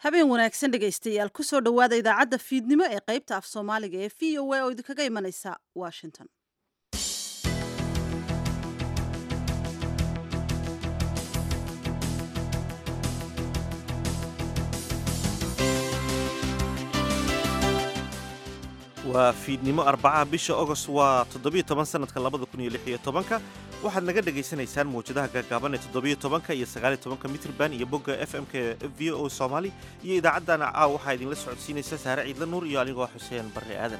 habeen wanaagsan dhegaystayaal kusoo dhowaada idaacadda fiidnimo ee qaybta af soomaaliga ee v o a oo idinkaga imanaysa washington waa fiidnimo arbacaha bisha ogost waa toddobiyo toban sanadka labada kun iyo lix iyo tobanka waxaad naga dhagaysanaysaan mawjadaha gaagaaban ee toddobiyo tobanka iyo sagaaliyo tobanka mitrban iyo bogga f m k v o soomaali iyo idaacaddana caaw waxaa idinla socodsiinaysa saare ciidla nuur iyo anigoo xuseen barre aadan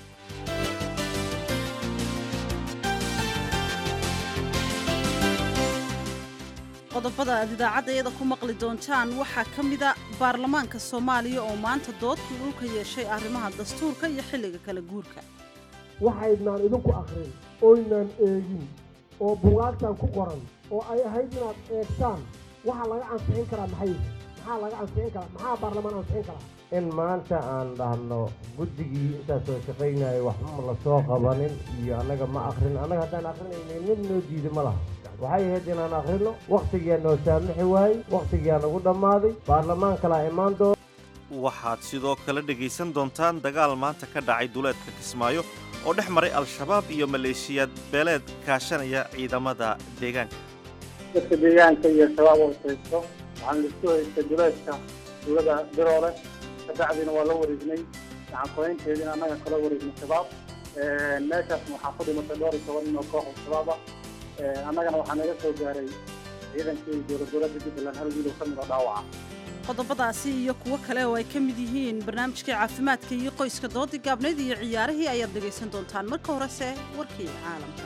qodobada aad idaacadda iyada ku maqli doontaan waxaa ka mida baarlamaanka soomaaliya oo maanta doodkii dhulka yeeshay arrimaha dastuurka iyo xilliga kala guurka waxaydnaan idinku akrin oynaan eegin oo bugaagtan ku qoran oo ay ahayd inaad eegtaan waxa laga ansixin karaa maxay maxaa laga ansixin karaa maxaa baarlamaan ansixin karaa in maanta aan dhahno guddigii intaas soo shaqaynaya waxba la soo qabanin iyo annaga ma akrin annaga haddaan akrinayna mid noo diida ma laha waxay ahayd inaan akhrino wakhtigiyaa noo saamixi waayey wakhtigiyaa nagu dhammaaday baarlamaan kalaa imaan doona waxaad sidoo kale dhegaysan doontaan dagaal maanta ka dhacay duleedka kismaayo oo dhex maray al-shabaab iyo maleeshiyaad beeleed kaashanaya ciidamada deegaanka dadka deegaanka iyo shabaab oo haysto waxaan lisku haystay duleedka dowladda biroole kabacdina waa la wareegnay gacankoynteediina annaga kala wareegnay shabaab meeshaasna waxaa ku dhimatay dhowr iyo toban nin oo koox shabaab ah annagana waxaa naga soo gaaray ciidankii dowlad dowladda jubbaland hal wiil oo ka mid a dhaawaca qodobadaasi iyo kuwo kale oo ay ka mid yihiin barnaamijkii caafimaadka iyo qoyska doodii gaabnayd iyo ciyaarihii ayaad dhegaysan doontaan marka horese warkii caalamka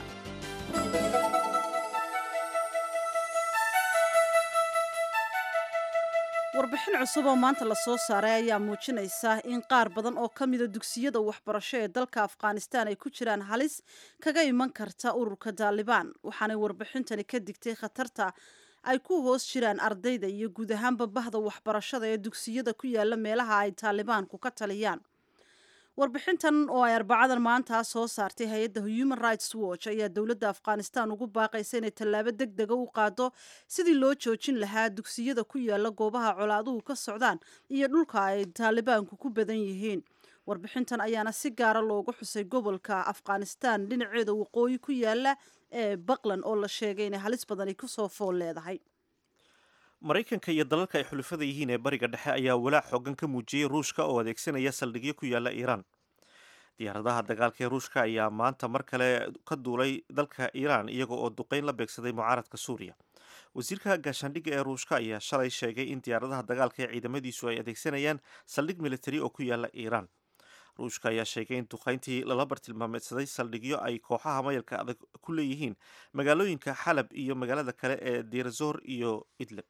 warbixin cusub oo maanta la soo saaray ayaa muujinaysa in qaar badan oo ka mida dugsiyada waxbarasho ee dalka afghanistan ay ku jiraan halis kaga iman karta ururka taalibaan waxaanay warbixintani ka digtay khatarta ay ku hoos jiraan ardayda iyo guud ahaanba bahda waxbarashada ee dugsiyada ku yaala meelaha ay taalibaanku ka taliyaan warbixintan oo ay arbacadan maanta soo saartay hay-adda human rights watch ayaa dowladda afghanistan ugu baaqaysa inay tallaabo deg dega u qaado sidii loo joojin lahaa dugsiyada ku yaala goobaha colaaduhu ka socdaan iyo dhulka ay taalibaanku ku badan yihiin warbixintan ayaana si gaara loogu xusay gobolka afghanistan dhinaceeda waqooyi ku yaala ee baqlan oo la sheegay inay halis badani kusoo fool leedahay maraykanka iyo dalalka ay xulufada yihiin ee bariga dhexe ayaa walaac xoogan ka muujiyey ruushka oo adeegsanaya saldhigyo ku yaala iiraan diyaaradaha dagaalka ee ruushka ayaa maanta mar kale ka duulay dalka iiraan iyaga oo duqeyn la beegsaday mucaaradka suuriya wasiirka gaashaandhigga ee ruushka ayaa shalay sheegay in diyaaradaha dagaalka ee ciidamadiisu ay adeegsanayaan saldhig militari oo ku yaala iiraan ruushka ayaa sheegay in duqayntii lala bartilmaameedsaday saldhigyo ay kooxaha mayalka adag ku leeyihiin magaalooyinka xalab iyo magaalada kale ee dirazor iyo idlib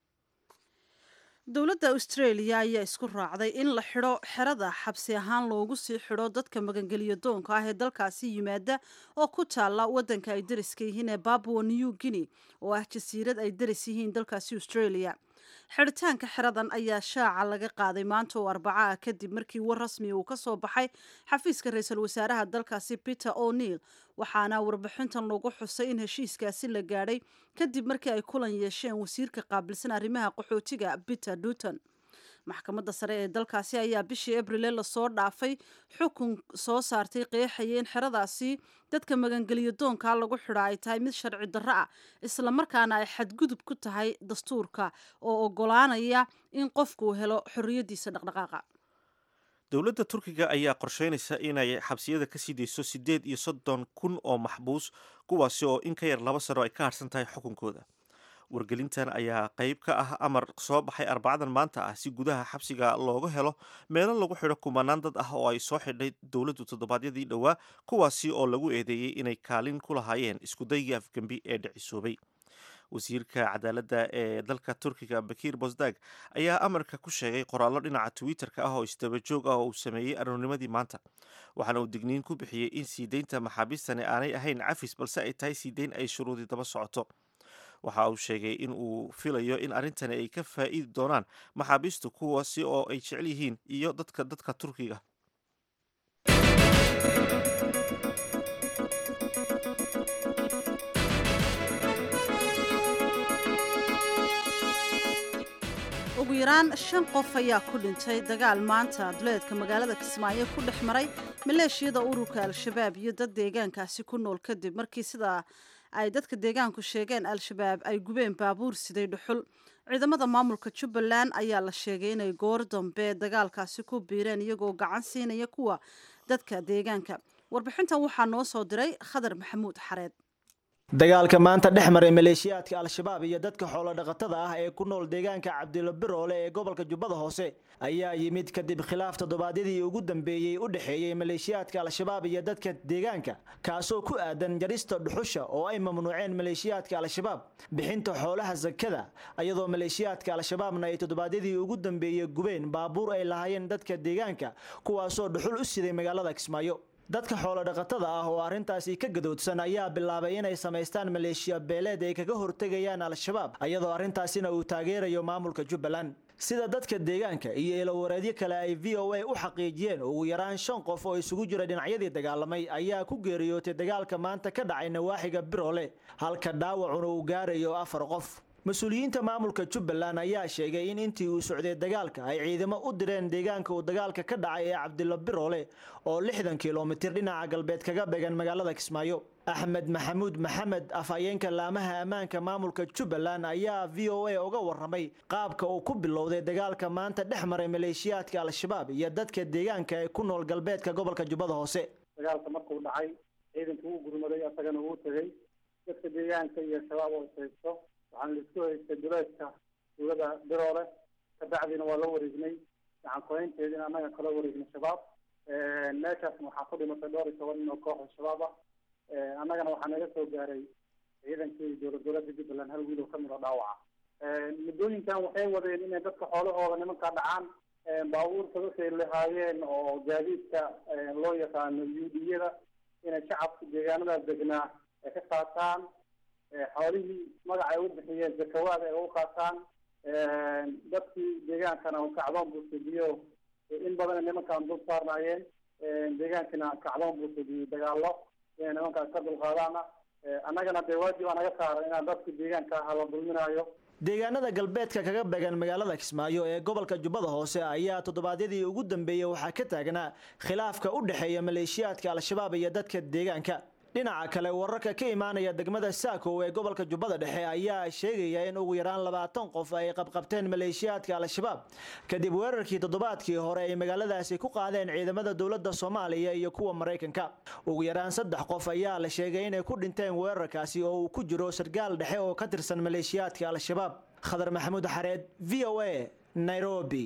dowladda australia ayaa isku raacday in la xidho xerada xabsi ahaan loogu sii xidho dadka magangeliyo doonka ah ee dalkaasi yimaada oo ku taalla waddanka ay dariska yihiin ee babua new guinea oo ah jasiirad ay daris yihiin dalkaasi australia xidhitaanka xeradan ayaa shaaca laga qaaday maanta oo arbaca ah kadib markii war rasmi uu ka soo baxay xafiiska ra-iisul wasaaraha dalkaasi peter o'neil waxaana warbixintan lagu xusay in heshiiskaasi la gaadhay kadib markii ay kulan yeesheen wasiirka qaabilsan arrimaha qaxootiga peter duton maxkamadda sare ee dalkaasi ayaa bishii abrile lasoo dhaafay xukun soo saartay qeexaya in xeradaasi dadka magangeliyo doonka lagu xidha ay tahay mid sharci darro ah islamarkaana ay xadgudub ku tahay dastuurka oo ogolaanaya in qofkuu helo xorriyaddiisa dhaqdhaqaaqa dowladda turkiga ayaa qorsheynaysa inay xabsiyada ka sii dayso siddeed iyo soddon kun oo maxbuus kuwaasi oo in ka yar laba sano ay ka harsan tahay xukunkooda wargelintan ayaa qayb ka ah amar soo baxay arbacadan maanta ah si gudaha xabsiga looga helo meelo lagu xidho kumanaan dad ah oo ay soo xidhay dowladdu toddobaadyadii dhowaa kuwaasi oo lagu eedeeyey inay kaalin ku lahaayeen iskudaygii afgembi ee dhicisoobay wasiirka cadaaladda ee dalka turkiga bakiir bosdag ayaa amarka ku sheegay qoraallo dhinaca twitter-ka ah oo isdaba joog ah oo uu sameeyey aroornimadii maanta waxaana uu digniin ku bixiyey in sii deynta maxaabiistani aanay ahayn cafis balse ay tahay sii deyn ay shuruudi daba socoto waxa uu sheegay in uu filayo in arrintani ay ka faa'iidi doonaan maxaabiistu kuwaasi oo ay jecel yihiin iyo dadka dadka turkiga ugu ugu yaraan shan qof ayaa ku dhintay dagaal maanta duleedka magaalada kismaayo ku dhex maray maleeshiyada ururka al-shabaab iyo dad deegaankaasi ku nool kadib markii sidaa ay dadka deegaanku sheegeen al-shabaab ay gubeen baabuur siday dhuxul ciidamada maamulka jubbaland ayaa la sheegay inay goor dambe dagaalkaasi ku biireen iyagoo gacan siinaya kuwa dadka deegaanka warbixintan waxaa noo soo diray khadar maxamuud xareed dagaalka maanta dhex maray maleeshiyaadka al-shabaab iyo dadka xoolodhaqatada ah ee ku nool deegaanka cabdilo biroole ee gobolka jubbada hoose ayaa yimid kadib khilaaf toddobaadyadii ugu dambeeyey u dhexeeyey maleeshiyaadka al-shabaab iyo dadka deegaanka kaasoo ku aadan jarista dhuxusha oo ay mamnuuceen maleeshiyaadka al-shabaab bixinta xoolaha sakada iyadoo maleeshiyaadka al-shabaabna ay toddobaadyadii ugu dambeeyey gubeen baabuur ay lahaayeen dadka deegaanka kuwaasoo dhuxul u siday magaalada kismaayo dadka xoolodhaqatada ah oo arrintaasi ka gadoodsan ayaa bilaabay inay samaystaan maleeshiya beeleed ay kaga hortegayaan al-shabaab iyadoo arrintaasina uu taageerayo maamulka jubbaland sida dadka deegaanka iyo eelawareedyo kale ay v o a u xaqiijiyeen ugu yaraan shan qof oo isugu jira dhinacyadii dagaalamay ayaa ku geeriyootay dagaalka maanta ka dhacay nawaaxiga biroole halka dhaawacuna uu gaarayo afar qof mas-uuliyiinta maamulka jubbaland ayaa sheegay in intii uu socday dagaalka ay ciidamo u direen deegaanka uu dagaalka ka dhacay ee cabdilo biroole oo lixdan kilomitir dhinaca galbeed kaga began magaalada kismaayo axmed maxamuud maxamed afhayeenka laamaha ammaanka maamulka jubbaland ayaa v o a uga waramay qaabka uu ku bilowday dagaalka maanta dhex maray maleeshiyaadka al-shabaab iyo dadka deegaanka ee ku nool galbeedka gobolka jubbada hoose dagaalka markuu dhacay ciidanka wuu gurmaday asagana wuu tegey dadka deegaanka iyo shabaab oo ishaysto waxaan laisku haystay duleedka dowlada biroole kabacdiina waa la wareegnay gacan koynteediina annaga kala wareegnay shabaab meeshaasna waxaa ku dhimatay dhowr iyo toban nin oo kooxda shabaab ah annagana waxaa naga soo gaaray ciidankii dowlad dowladda jubbaland hal wiil oo kamid oo dhaawaca muddooyinkan waxay wadeen inay dadka xoolahooda nimankaa dhacaan baabuurta dadkay lahaayeen oo gaadiidka loo yaqaano yuudiyada inay shacabka deegaanadaas degnaa ay ka qaataan xoolihii magaca ay u bixiyeen zakawaad ay u qaataan dadkii deegaankana kacdoon buu sudiyo in badan nimankaan dul saarnaayeen deegaankina kacdoon buu sudiyey dagaalo inay nimankaas ka dulqaadaana annagana dee waajib aa naga saaran inaan dadka deegaanka aha la dulminaayo deegaanada galbeedka kaga began magaalada kismaayo ee gobolka jubbada hoose ayaa toddobaadyadii ugu dambeeyey waxaa ka taagnaa khilaafka u dhexeeya maleeshiyaadka al-shabaab iyo dadka deegaanka dhinaca kale wararka ka imaanaya degmada saakow ee gobolka jubbada dhexe ayaa sheegaya in ugu yaraan labaatan qof ay qabqabteen maleeshiyaadka al-shabaab kadib weerarkii toddobaadkii hore ay magaaladaasi ku qaadeen ciidamada dowladda soomaaliya iyo kuwa maraykanka ugu yaraan saddex qof ayaa la sheegay inay ku dhinteen weerarkaasi oo uu ku jiro sargaal dhexe oo ka tirsan maleeshiyaadka al-shabaab khadar maxamuud xareed v o a nairobi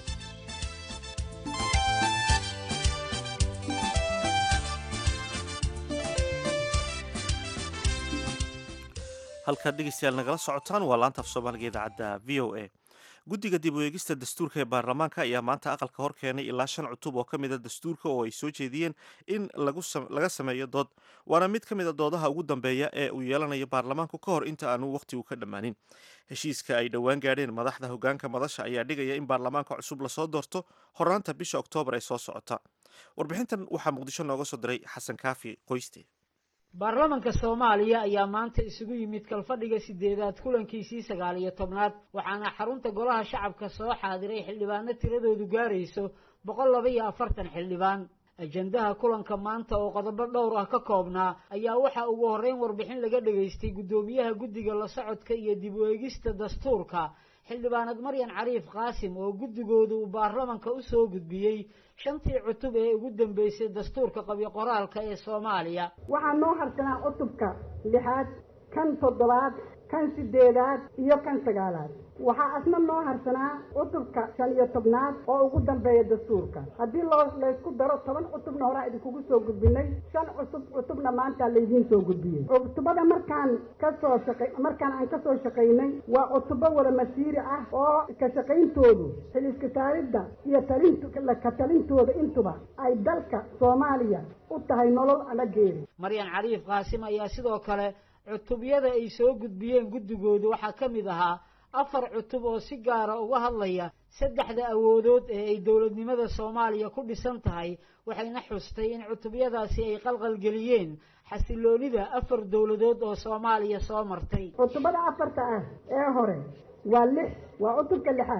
halkaad dhegeystayaal nagala socotaan waa laanta af soomaaliga idaacadda v o a guddiga dib u eegista dastuurka ee baarlamaanka ayaa maanta aqalka hor keenay ilaa shan cutub oo ka mid a dastuurka oo ay soo jeediyeen in laga sameeyo dood waana mid ka mid a doodaha ugu dambeeya ee uu yeelanayo baarlamaanku ka hor inta aanu wakhtigu ka dhammaanin heshiiska ay dhowaan gaadheen madaxda hogaanka madasha ayaa dhigaya in baarlamaanka cusub lasoo doorto horaanta bisha oktoobar ee soo socota warbixintan waxaa muqdisho nooga soo diray xasan kaafi qoyste baarlamanka soomaaliya ayaa maanta isugu yimid kalfadhiga sideedaad kulankiisii sagaal iyo tobnaad waxaana xarunta golaha shacabka soo xaadiray xildhibaano tiradoodu gaarayso boqol laba iyo afartan xildhibaan ajendaha kulanka maanta oo qodobo dhowr ah ka koobnaa ayaa waxaa ugu horreyn warbixin laga dhegaystay guddoomiyaha guddiga la socodka iyo dib u eegista dastuurka xildhibaanad maryan cariif qaasim oo guddigoodu uu baarlamanka u soo gudbiyey shantii cutub ee ugu dambeysay dastuurka qabyo qoraalka ee soomaaliya waxaa noo harsanaa cutubka lixaad kan toddobaad kan sideedaad iyo kan sagaalaad waxaa asna noo harsanaa cutubka shan iyo tobnaad oo ugu dambeeya dastuurka haddii loo laysku daro toban cutubna horaa idinkugu soo gudbinay shan cutub cutubna maanta laydiin soo gudbiyey cutubada markaan kasoo shaqa markaan aan kasoo shaqaynay waa cutubo wada masiiri ah oo ka shaqayntoodu xiliska taalidda iyo talint ka talintooda intuba ay dalka soomaaliya u tahay nolol ama geeri maryan cariif qaasim ayaa sidoo kale cutubyada ay soo gudbiyeen guddigoodu waxaa ka mid ahaa afar cutub oo si gaara uga hadlaya saddexda awoodood ee ay dowladnimada soomaaliya ku dhisan tahay waxayna xustay in cutubyadaasi ay qalqalgeliyeen xasiloonida afar dowladood oo soomaaliya soo martay cutubada afarta ah ee hore waa lix waa cutubka lixaad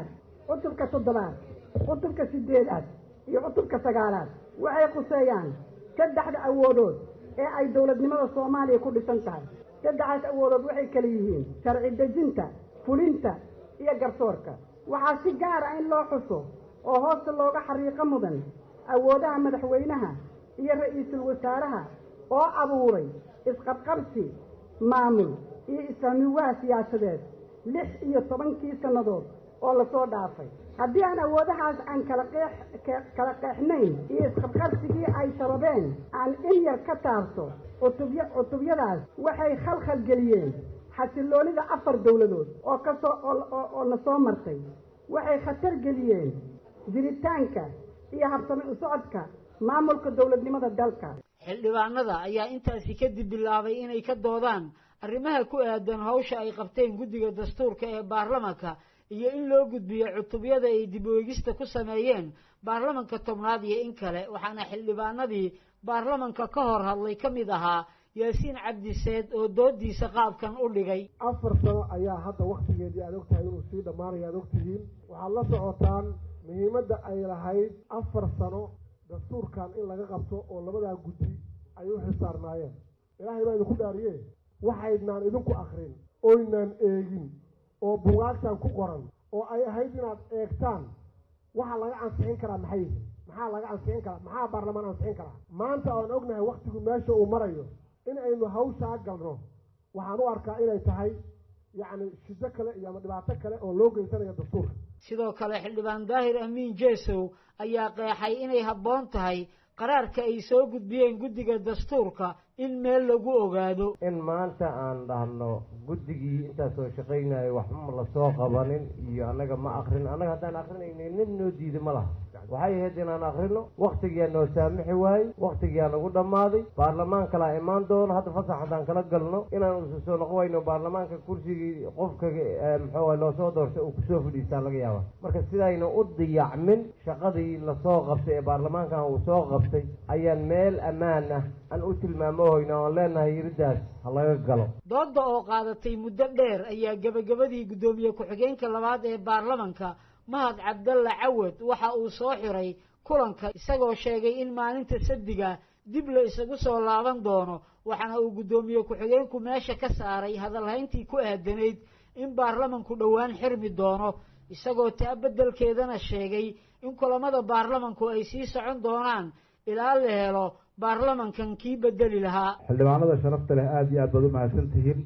cutubka toddobaad cutubka sideedaad iyo cutubka sagaalaad waxay khuseeyaan saddexda awoodood ee ay dowladnimada soomaaliya ku dhisan tahay saddexdaas awoodood waxay kala yihiin sharci dejinta fulinta iyo garsoorka waxaa si gaara in loo xuso oo hoosta looga xariiqo mudan awoodaha madaxweynaha iyo ra-iisul wasaaraha oo abuuray isqabqabsi maamul iyo islaamiwaha siyaasadeed lix iyo tobankii sannadood oo lasoo dhaafay haddii aan awoodahaas aan kala qeex kala qeexnayn iyo isqabqabsigii ay sababeen aan in yar ka taabto cutubya cutubyadaas waxay khalkhal geliyeen xasiloonida afar dowladood oo kasoo oo na soo martay waxay khatar geliyeen jiritaanka iyo habsami u socodka maamulka dowladnimada dalka xildhibaanada ayaa intaasi kadib bilaabay inay ka doodaan arrimaha ku aadan hawsha ay qabteen guddiga dastuurka ee baarlamanka iyo in loo gudbiyo cutubyada ay dib weegista ku sameeyeen baarlamanka tobnaad iyo in kale waxaana xildhibaanadii baarlamanka ka hor hadlay ka mid ahaa yaasiin cabdiseed oo doodiisa qaabkan u dhigay afar sano ayaa hadda waktigeedii aad ogtahay inuu sii dhammaanaya aad ogtihiin waxaad la socotaan muhiimadda ay lahayd afar sano dastuurkan in laga qabto oo labadaa guddi ay u xisaarnaayeen ilaahay baa idinku dhaariye waxaydnaan idinku akrin oynaan eegin oo bugaagtan ku qoran oo ay ahayd inaad eegtaan waxa laga ansixin karaa maxay yihiin maxaa laga ansixin karaa maxaa baarlamaan ansixin karaa maanta aan ognahay waktigu meesha uu marayo in aynu hawshaa galno waxaan u arkaa inay tahay yacni shido kale iyo ama dhibaato kale oo loo geysanayo dastuurka sidoo kale xildhibaan daahir amiin jeesow ayaa qeexay inay habboon tahay qaraarka ay soo gudbiyeen guddiga dastuurka in meel lagu ogaado in maanta aan dhahno guddigii intaasoo shaqaynayo waxba lasoo qabanin iyo annaga ma akrin annaga haddaan akrinayna nin noo diida ma laha waxay ahayd inaan akrino waktigiyaa noo saamixi waayey waktigiyaa nagu dhammaaday baarlamaan kalaa imaan doono hadda fasax haddaan kala galno inaan usa soo noqon wayno baarlamaanka kursigii qofka muxuu loo soo doortay uu kusoo fadhiistaa laga yaaba marka sidayna u diyacmin shaqadii lasoo qabtay ee baarlamaankan uu soo qabtay ayaan meel ammaan ah aan u tilmaamohoyna oon leenahay yiridaas ha laga galo doodda oo qaadatay muddo dheer ayaa gebagabadii guddoomiye ku-xigeenka labaad ee baarlamanka mahad cabdalla cawad waxa uu soo xiray kulanka isagoo sheegay in maalinta sabdiga dib la isagu soo laaban doono waxaana uu guddoomiye ku-xigeenku meesha ka saaray hadalhayntii ku aadanayd in baarlamanku dhowaan xirmi doono isagoo taa beddelkeedana sheegay in kulamada baarlamanku ay sii socon doonaan ilaa la helo baarlamankan kii bedeli lahaa xildhibaanada sharafta leh aada iyo aad baad u mahadsan tihiin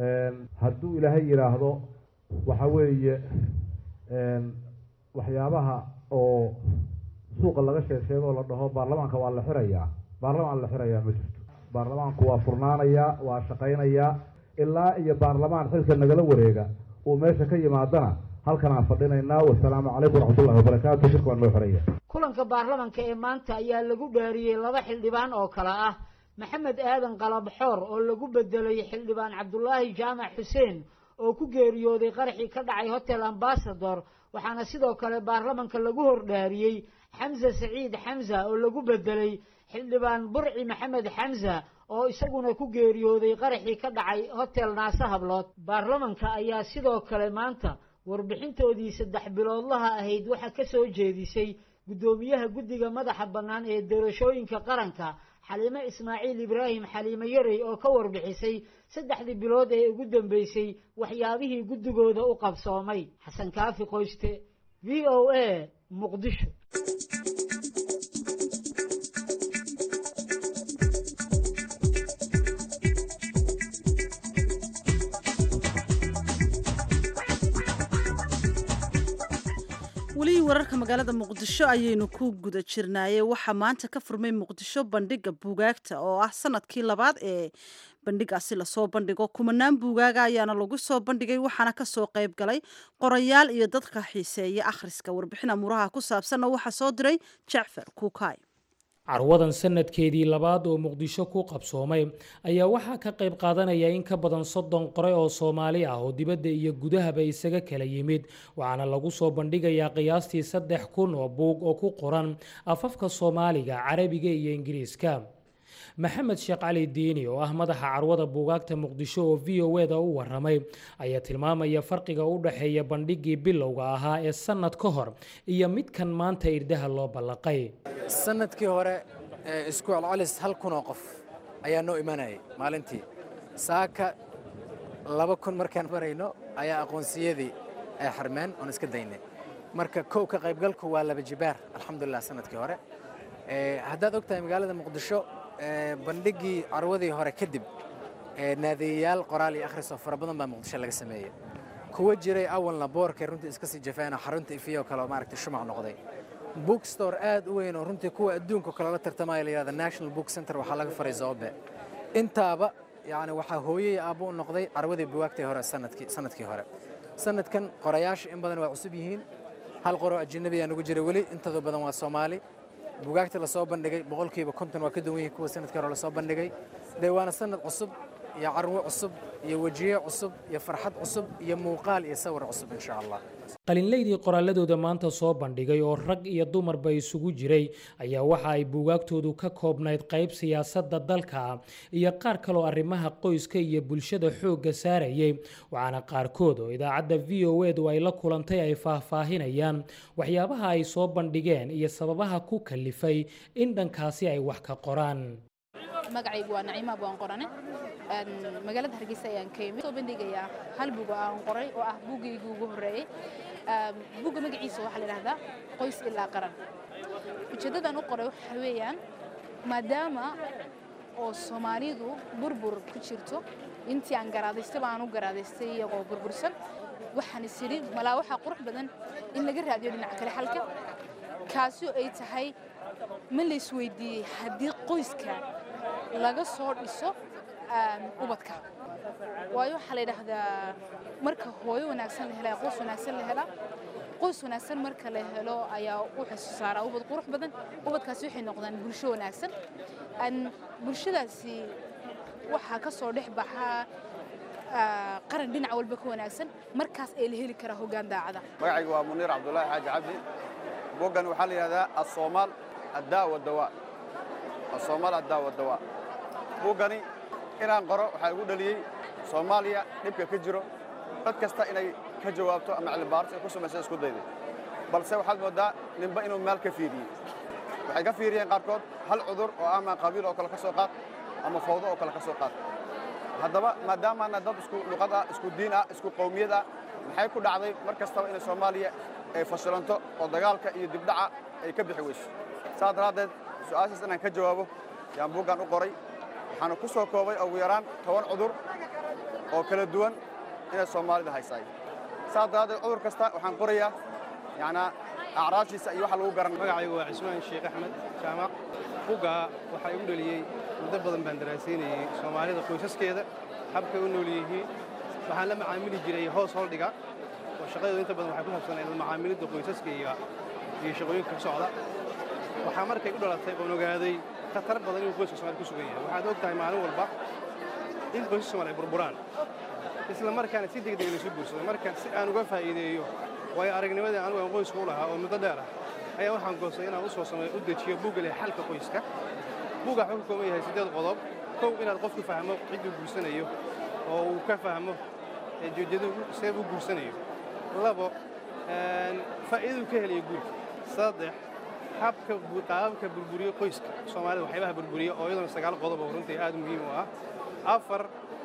hadduu ilaahay yidhaahdo waxa weeye waxyaabaha oo suuqa laga sheeg sheegoo la dhaho baarlamaanka waa la xirayaa baarlamaan la xirayaa ma jirto baarlamaanku waa furnaanayaa waa shaqaynayaa ilaa iyo baarlamaan xilka nagala wareega uu meesha ka yimaadana halkan aan fadhinaynaa wasalaamu calaykum waraxmatullahi wabarakaatu shirka waa noo xiraya kulanka baarlamanka ee maanta ayaa lagu dhaariyey laba xildhibaan oo kale ah maxamed aadan qalabxoor oo lagu bedelay xildhibaan cabdulaahi jaamac xuseen oo ku geeriyooday qaraxii ka dhacay hotel ambasador waxaana sidoo kale baarlamanka lagu hordhaariyey xamse saciid xamsa oo lagu bedelay xildhibaan burci maxamed xamsa oo isaguna ku geeriyooday qaraxii ka dhacay hotel naase hablood baarlamanka ayaa sidoo kale maanta warbixintoodii saddex biloodlaha ahayd waxaa ka soo jeedisay guddoomiyaha guddiga madaxa bannaan ee doorashooyinka qaranka xaliime ismaaciil ibraahim xaliime yarey oo ka warbixisay saddexdii bilood ee ugu dambeysay waxyaabihii guddigooda u qabsoomay xasan kaafi qoyste v o a muqdisho weli wararka magaalada muqdisho ayaynu ku guda jirnaaye waxaa maanta ka furmay muqdisho bandhiga buugaagta oo ah sanadkii labaad ee bandhigaasi lasoo bandhigo kumanaan buugaaga ayaana lagu soo bandhigay waxaana kasoo qayb galay qorayaal iyo dadka xiiseeya akhriska warbixin amuuraha ku saabsanna waxaa soo diray jacfar kuukay carwadan sanadkeedii labaad oo muqdisho ku qabsoomay ayaa waxaa ka qayb qaadanaya in ka badan soddon qore oo soomaali ah oo dibadda iyo gudahaba isaga kala yimid waxaana lagu soo bandhigayaa qiyaastii saddex kun oo buug oo ku qoran afafka soomaaliga carabiga iyo ingiriiska maxamed sheekh cali diini oo ah madaxa carwada buugaagta muqdisho oo v o eda u waramay ayaa tilmaamaya farqiga u dhexeeya bandhiggii bilowga ahaa ee sannad ka hor iyo midkan maanta irdaha loo ballaqay sanadkii hore isku celcelis hal kun oo qof ayaa noo imanayay maalintii saaka laba kun markaan marayno ayaa aqoonsiyadii ay xarmeen oon iska daynay marka kow ka qaybgalku waa laba jibaar alxamdulilah sanadkii hore haddaad og tahay magaalada muqdisho bandhiggii carwadii hore kadib naadiyayaal qoraal iyo akhris oo fara badan baa muqdisho laga sameeyey kuwa jiray awalna boorkay runtii iska sii jafeen oo xarunta ifiyo kale oo maaragtay shumac noqday bookstore aad u weyn oo runtii kuwa adduunka kale la tartamaya la yidhahda national book center waxaa laga faray zoobe intaaba yacni waxaa hooyey aabbo u noqday carwadii buwaagtay hore sanadkii sanadkii hore sanadkan qorayaasha in badan waa cusub yihiin hal qoroo ajanabi aa nagu jira weli intooda badan waa soomaali bugaagta lasoo bandhigay boqolkiiba konton waa ka duwan yihiin kuwa sanadkii hore lasoo bandhigay dee waana sanad cusub iyo carwo cusub iyo wejiye cusub iyo farxad cusub iyo muuqaal iyo sawir cusub insha allah qalinleydii qoraaladooda maanta soo bandhigay oo rag iyo dumarba isugu jiray ayaa waxa ay buugaagtoodu ka koobnayd qayb siyaasadda dalka iyo qaar kaloo arrimaha qoyska iyo bulshada xoogga saarayay waxaana qaarkood oo idaacadda v o edu ay la kulantay ay faahfaahinayaan waxyaabaha ay soo bandhigeen iyo sababaha ku kalifay in dhankaasi ay wax ka qoraan magacaygu waa naciima abwaan qorane magaalada hargeysa ayaan ka yimid soo bandhigayaa hal buug oo aan qoray oo ah buuggaygu ugu horreeyey buugga magaciisa waxaa la yidhahdaa qoys ilaa qaran ujeeddadaan u qoray waxa weeyaan maadaama oo soomaalidu burbur ku jirto intii aan garaadaystaba aan u garaadaystay iyagoo burbursan waxaan is idhi malaa waxaa qurux badan in laga raadiyo dhinaca kale xalka kaasoo ay tahay ma la isweydiiyey haddii qoyska laga soo dhiso ubadka waayo waxaa la yidhaahdaa marka hooyo wanaagsan la helaa qoys wanaagsan la helaa qoys wanaagsan marka la helo ayaa wuxuu soo saaraa ubad qurux badan ubadkaasi waxay noqdaan bulsho wanaagsan bulshadaasi waxaa ka soo dhex baxaa qaran dhinac walba ka wanaagsan markaas ay la heli karaa hoggaan daacada magacaygu waa muniir cabdulaahi xaaji cabdi boggan waxaa la yidhahdaa asoomaal addaa wadawaa asoomaal addaa wadawaa buuggani inaan qoro waxaa igu dhaliyey soomaaliya dhibka ka jiro dad kasta inay ka jawaabto ama cilmibaaris ay ku samaysa isku dayday balse waxaad mooddaa ninba inuu meel ka fiiriyey waxay ka fiiriyeen qaarkood hal cudur oo ama qabiil oo kale ka soo qaad ama fawdo oo kale ka soo qaad haddaba maadaamaana dad isku luqad ah isku diin ah isku qowmiyad ah maxay ku dhacday mar kastaba inay soomaaliya ay fashilanto oo dagaalka iyo dibdhaca ay ka bixi weyso saas daraaddeed su-aashaas inaan ka jawaabo yaan buuggan u qoray waxaana ku soo koobay ugu yaraan toban cudur oo kala duwan inay soomaalida haysaay saas daraaddeed cudur kasta waxaan qorayaa yacnaa acraashiisa iyo waxa lagu garan magacaygu waa cismaan sheekh axmed jaamac buggaa waxaa igu dhaliyey muddo badan baan daraasaynayey soomaalida qoysaskeeda habkay u nool yihiin waxaan la macaamili jiray hoos holdhiga oo shaqadooda inta badan waxay ku saabsanayd macaamilidda qoysaska iyo iyo shaqooyinka ka socda waxaa markay u dhalatay oon ogaaday khatar badan inuu qoyska soomaalida ku sugan yahay waxaad og tahay maalin walba in qoysaska soomaalida ay burburaan isla markaana si degdeg laysu guursado marka si aan uga faa'iideeyo waayo aragnimadii anugu aan qoyska u lahaa oo muddo dheer ah ayaa waxaan goostay inaan u soo sameeyo u dejiyo buugga leh xalka qoyska buugga wuxuu ka kooban yahay siddeed qodob kow inaad qofku fahmo cidduu guursanayo oo uu ka fahmo joojyadu see u guursanayo labo faa'iidadu ka helayo guurka saddex habka qaababka burburiyo qoyska soomaalida waxyaabaha burburiya oo iyaduna sagaal qodob oo runtii aad muhiim u ah afar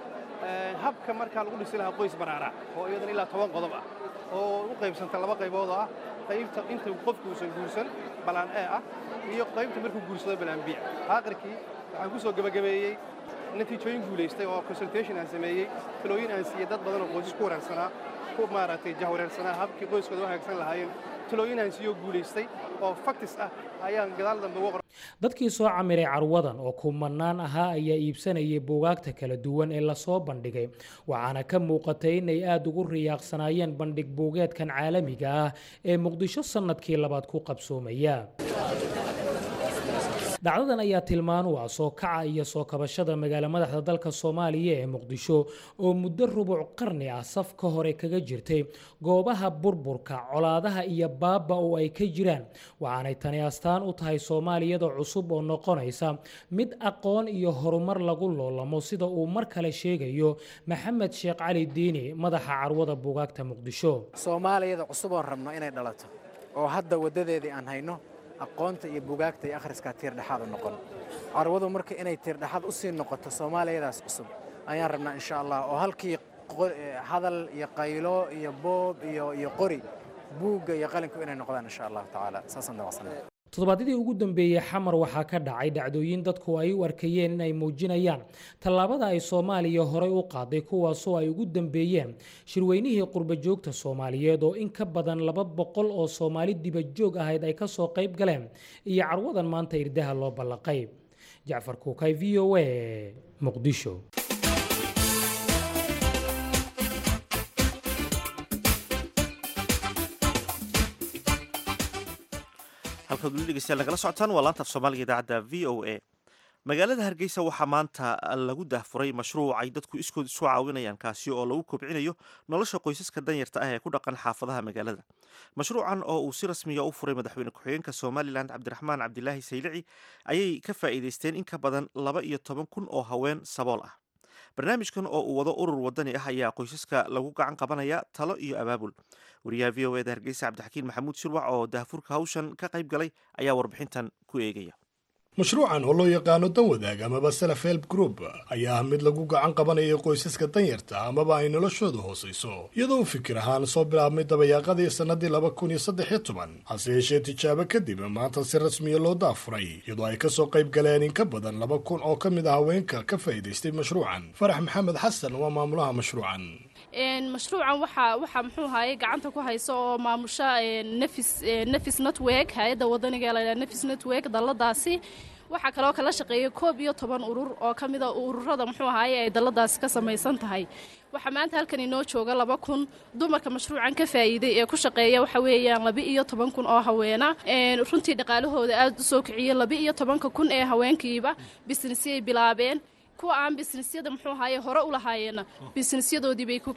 habka markaa lagu dhisi lahaa qoys baraara oo iyadana ilaa toban qodob ah oo u qaybsanta laba qaybood oo ah qaybta inta qofku uusan guursan balaan ee ah iyo qaybta markuu guursado balaan biic aakhirkii waxaan ku soo gebagabeeyey natiijooyin guulaystay oo consultation aan sameeyey talooyin aan siiyey dad badan oo qoysas ku wanaagsanaa ku maaragtay jahwareersanaa habkii qoyskooda u hagaagsan lahaayeen talooyin aan siiyo guulaystay oo faktis ah ayaan gadaal dambe uga qoray dadkii soo camiray carwadan oo kumanaan ahaa ayaa iibsanayay buugaagta kala duwan ee lasoo bandhigay waxaana ka muuqatay inay aada ugu riyaaqsanaayeen bandhig buugeedkan caalamiga ah ee muqdisho sannadkii labaad ku qabsoomaya dhacdadan ayaa tilmaan u ah soo kaca iyo soo kabashada magaalo madaxda dalka soomaaliya ee muqdisho oo muddo rubuc qarni ah safka hore kaga jirtay goobaha burburka colaadaha iyo baaba oo ay ka jiraan waxaanay tani astaan u tahay soomaaliyada cusub oo noqonaysa mid aqoon iyo horumar lagu loolamo sida uu mar kale sheegayo maxamed sheekh cali diini madaxa carwada buugaagta muqdisho soomaaliyada cusub oon rabno inay dhalato oo hadda waddadeedii aan hayno aqoonta iyo bugaagta iyo akhriskaa tiirdhexaad u noqon carwadu marka inay tiirdhexaad u sii noqoto soomaaliyadaas cusub ayaan rabnaa insha allah oo halkii hadal iyo qaylo iyo boob iyo iyo qori buugga iyo qalinku inay noqdaan insha allahu tacaala saasaan damacsanay toddobaadyadii ugu dambeeyey xamar waxaa ka dhacay dhacdooyin dadku ay u arkayeen inay muujinayaan tallaabada ay soomaaliya horey u qaaday kuwaasoo ay ugu dambeeyeen shirweynihii qurbajoogta soomaaliyeed oo in ka badan laba boqol oo soomaali dibajoog ahayd ay ka soo qayb galeen iyo carwadan maanta irdaha loo ballaqay jacfar kuukay v o a muqdisho halkaad weli dhegeystayaal nagala socotaan waa laanta af soomaaliga idaacadda v o a magaalada hargeysa waxaa maanta lagu daahfuray mashruuc ay dadku iskood isu caawinayaan kaasi oo lagu kobcinayo nolosha qoysaska danyarta ah ee ku dhaqan xaafadaha magaalada mashruucan oo uu si rasmiya u furay madaxweyne ku-xigeenka somalilan cabdiraxmaan cabdilaahi saylici ayay ka faa'iideysteen in ka badan laba iyo toban kun oo haween sabool ah barnaamijkan oo uu wado urur wadani ah ayaa qoysaska lagu gacan qabanaya talo iyo abaabul wariyaha v o eda hargeysa cabdixakiin maxamuud shirwac oo daahfurka hawshan ka qayb galay ayaa warbixintan ku eegaya mashruucan oo loo yaqaano dan wadaag amaba self help group ayaa ah mid lagu gacan qabanayo qoysaska danyarta amaba ay noloshooda hoosayso iyadoo u fikir ahaan soo bilaabmay dabayaaqadii sannadii laba kun iyo saddex iyo toban hase yeeshee tijaabo kadib maanta si rasmiya loo daafuray iyadoo ay kasoo qayb galeen in ka badan laba kun oo ka mid ah haweenka ka faa'iidaystay mashruucan farax maxamed xasan waa maamulaha mashruucan mashruucan waxaa waxaa muxuu ahaye gacanta ku haysa oo maamusha nefis nefis network hay-adda wadaniga la yidhaha nefis network dalladaasi waxaa kaloo kala shaqeeya koob iyo toban urur oo ka mida ururada muxuu ahaaye ay dalladaasi ka samaysan tahay waxaa maanta halkan inoo jooga laba kun dumarka mashruucan ka faa'iiday ee ku shaqeeya waxa weeyaan laba iyo toban kun oo haweena runtii dhaqaalahooda aada u soo kiciyey laba iyo tobanka kun ee haweenkiiba bisnisiyay bilaabeen kuwa aan bisnisyada muxuu ahaaye hore u lahaayeenna bisnisyadoodii bay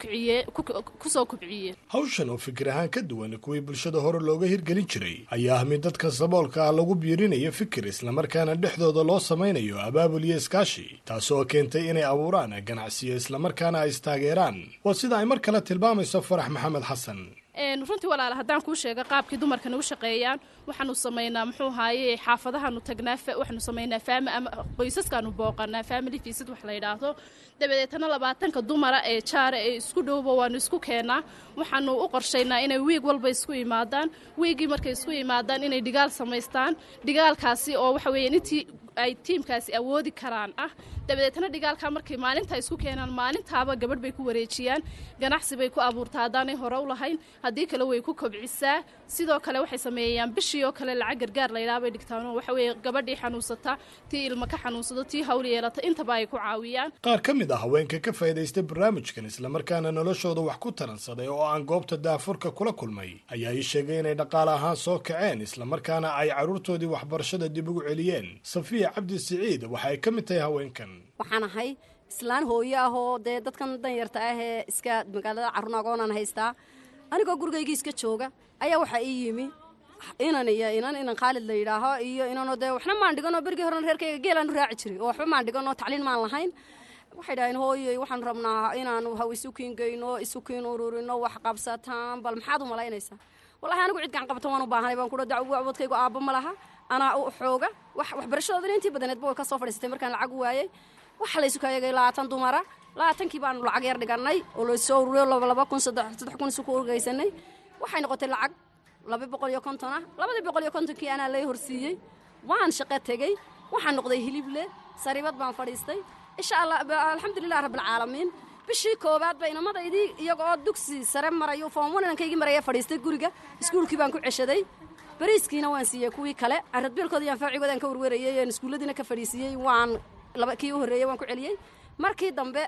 ku soo kubciyeen hawshan oo fikir ahaan ka duwan kuwii bulshada hore looga hirgelin jiray ayaa ah mid dadka saboolka ah lagu biirinayo fikir islamarkaana dhexdooda loo samaynayo abaabul iyo iskaashi taasi oo keentay inay abuuraan ganacsiyo islamarkaana ay istaageeraan waa sida ay mar kale tilmaamayso farax maxamed xasan runtii walaala haddaan kuu sheega qaabkii dumarkana u shaqeeyaan waxaanu samaynaa muxuu ahaaye xaafadahaanu tagnaa waxaanu samaynaa faami ama qoysaskaanu booqanaa family visit wax la yidhaahdo dabadeetana labaatanka dumara ee jaara ee isku dhowba waanu isku keennaa waxaanu u qorshaynaa inay wiig walba isku imaadaan wiiggii markay isku imaadaan inay dhigaal samaystaan dhigaalkaasi oo waxa weeyaan intii ay tiimkaasi awoodi karaan ah dabadeetna dhigaalkaa markay maalintaa isku keenaan maalintaaba gabadh bay ku wareejiyaan ganacsi bay ku abuurtaa haddaanay hore u lahayn haddii kale way ku kobcisaa sidoo kale waxay sameeyaan bishii oo kale lacag gargaar laydhaha bay dhigtaanoo waxa weeye gabadhii xanuunsata tii ilma ka xanuunsado tii hawl yeelata intaba ay ku caawiyaan qaar ka mid ah haweenka ka faa'iidaystay barnaamijkan islamarkaana noloshooda wax ku taransaday oo aan goobta daafurka kula kulmay ayaa ii sheegay inay dhaqaale ahaan soo kaceen islamarkaana ay carruurtoodii waxbarashada dib ugu celiyeen safiya cabdi siciid waxa ay ka mid tahay haweenkan waxaan ahay islaan hooyo ah oo dee dadkan danyarta ah ee iska magaalada carruun agoonaan haystaa anigoo gurigaygii iska jooga ayaa waxaa ii yimi inan iyo inan inan khaalid la yidhaaho iyo inanoo dee waxna maan dhiganoo berigii horena reerkayga geelaan u raaci jiray oo waxba maan dhiganoo tacliin maan lahayn waxay dhaheen hooyoy waxaan rabnaa inaanu haw isukiin geyno isukiin ururino wax qabsataan bal maxaad u malaynaysaa wallahi anigu cid gacan qabatan waan u baahanay baan kudha dacwadkaygu aabba ma laha anaa u xooga wax waxbarashadoodana intii badaneedba way ka soo fadhiisatay markaan lacag waayey waxa laysu kaayagay labaatan dumara labaatankii baanu lacag yar dhigannay oo laysoo ururiyo laba kun saddex kun isu ku urgaysanay waxay noqotay lacag laba boqol iyo konton ah labadii boqol iyo kontonkii anaa lay horsiiyey waan shaqo tegey waxaan noqday hilible saribad baan fadhiistay insha allah alxamdulilah rabbilcaalamiin bishii koowaad ba inamadaydii iyaga oo dugsi sare marayo foomwan inankaygii maraya fadhiistay guriga iskuulkii baan ku ceshaday bariiskiina waan siiyey kuwii kale aradbeelkooda iyo anfaacigoodaan ka warwarayey aan iskuulladiina ka fadhiisiiyey waan laba kii u horreeyey waan ku celiyey markii dambe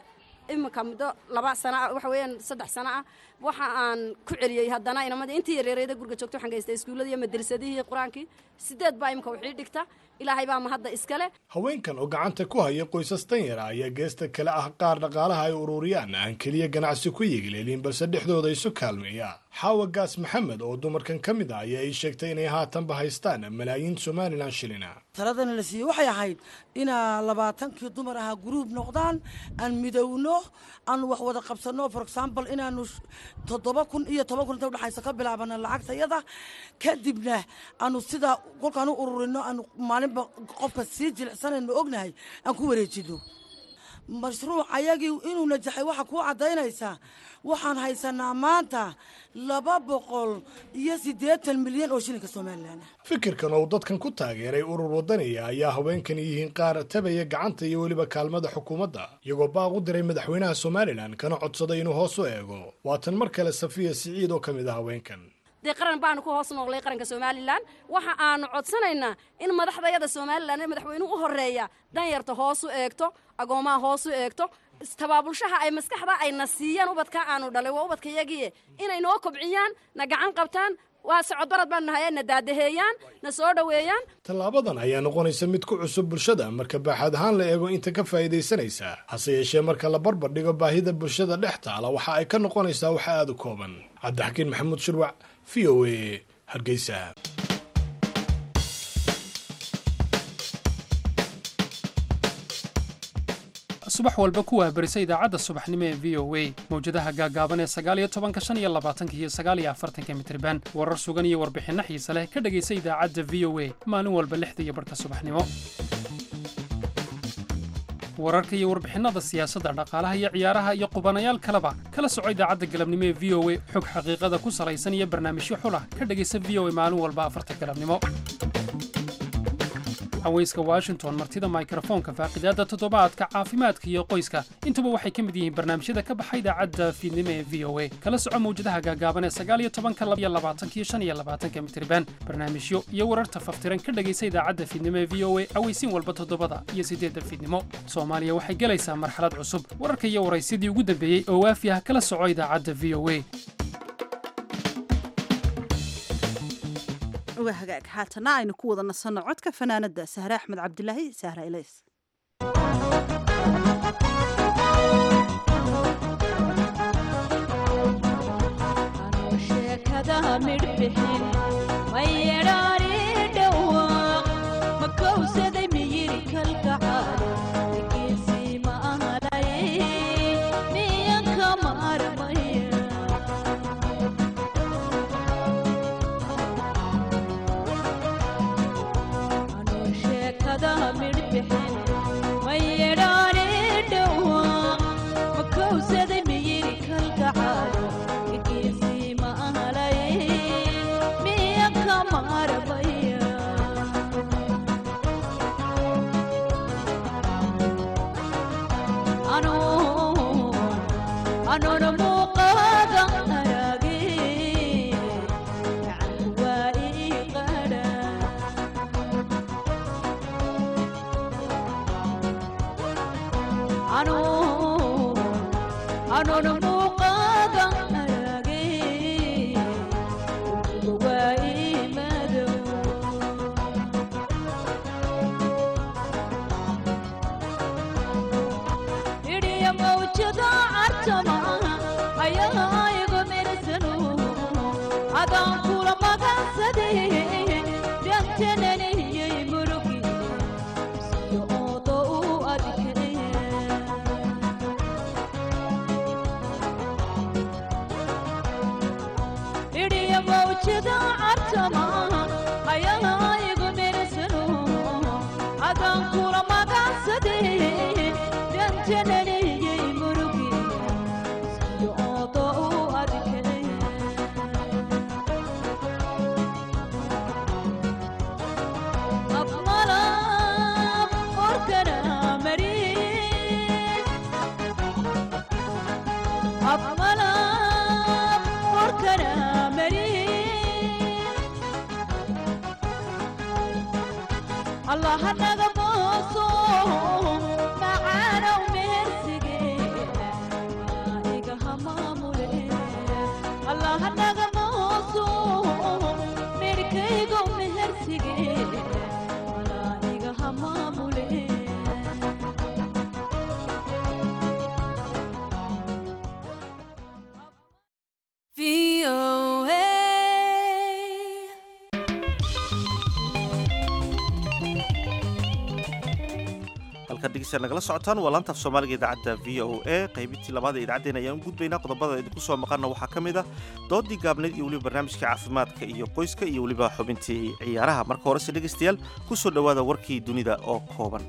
iminka muddo laba sano ah waxa weeyaan saddex sano ah waxa aan ku celiyey haddana inamadii intii yareereeda guriga joogto waxaan geystay iskuulladii iyo madrasadihii qur-aankii sideed baa imika wixii dhigta ilaahay baa mahadda iskale haweenkan oo gacanta ku haya qoysas danyara ayaa geesta kale ah qaar dhaqaalaha ay ururiyaan aan keliya ganacsi ku yegileelin balse dhexdooda isu kaalmeeya xaawa gaas maxamed oo dumarkan ka mid ah ayaa ii sheegtay inay haatanba haystaan malaayiin somalilan shilina taladana la siiyey waxay ahayd inaa labaatankii dumar ahaa guruub noqdaan aan midowno aan wax wada qabsanno for example inaanu toddoba kun iyo toban kun inta udhexaysa ka bilaabana lacagtayada kadibna aanu sidaa kolkaan u ururino aanu maalinba qofka sii jilicsanayno ognahay aan ku wareejino mashruuc ayagii inuu najaxay waxaa kuu caddaynaysaa waxaan haysanaa maanta laba boqol iyo siddeetan milyan oo shilinka somalilan fikirkan oo dadkan ku taageeray urur wadaniya ayaa haweenkani yihiin qaar tabaya gacanta iyo weliba kaalmada xukuumadda iyagoo baaq u diray madaxweynaha somalilan kana codsaday inuu hoos u eego waatan mar kale safiya siciid oo ka mid ah haweenkan dee qaran baanu ku hoos noqlay qaranka somalilan waxa aanu codsanaynaa in madaxdayada somalilan ee madaxweynuhu u horeeya danyarta hoos u eegto agoomaha hoos u eegto tabaabulshaha ay maskaxda ayna siiyaan ubadka aanu dhalay waa ubadka yagiie inay noo kobciyaan na gacan qabtaan waa socodbarad baan nahay na daadaheeyaan na soo dhoweeyaan tallaabadan ayaa noqonaysa mid ku cusub bulshada marka baaxad ahaan la eego inta ka faa'iidaysanaysa hase yeeshee marka la barbar dhigo baahida bulshada dhex taala waxa ay ka noqonaysaa wax aada u kooban cabdixakiin maxamuud shirwac v o a hargeysa subax walba ku waabarisa idaacadda subaxnimo ee v o a mawjadaha gaagaaban ee sagaaliyo tobanka shan iyo labaatanka iyo sagaaliyo afartanka mitriban warar sugan iyo warbixinno xiise leh ka dhegaysa idaacadda v o a maalin walba lixda iyo barhka subaxnimo wararka iyo warbixinnada siyaasadda dhaqaalaha iyo ciyaaraha iyo qubanayaal kaleba kala soco idaacadda galabnimo ee v o a xog xaqiiqada ku salaysan iyo barnaamijyo xulah ka dhegaysa v o a maalin walba afarta galabnimo haweyska washington martida mikrofoonka faaqidaadda toddobaadka caafimaadka iyo qoyska intuba waxay ka mid yihiin barnaamijyada ka baxa idaacadda fiidnimo ee v o a kala soco mawjadaha gaagaaban ee sagaaliyo tobanka laba iyo labaatanka iyo shan iyo labaatanka mitriban barnaamijyo iyo wararta faftiran ka dhegaysa idaacadda fiidnimo ee v o a aweysiin walba toddobada iyo siddeedda fiidnimo soomaaliya waxay gelaysaa marxalad cusub wararka iyo waraysyadii ugu dambeeyey oo waafi ah kala soco idaacadda v o a waa hagaag haatana aynu ku wada nasanno codka fanaanada sahre axmed cabdilaahi sahra ilays allah naga mooso macaanow meersige halkaad dhegeystayaal nagala socotaan waa laanta af soomaaliga idaacadda v o a qaybintii labaad ee idaacaddeen ayaan u gudbaynaa qodobada idinku soo maqanna waxaa ka mid ah doodii gaabneyd iyo weliba barnaamijka caafimaadka iyo qoyska iyo weliba xubintii ciyaaraha marka horese dhegeystayaal ku soo dhowaada warkii dunida oo kooban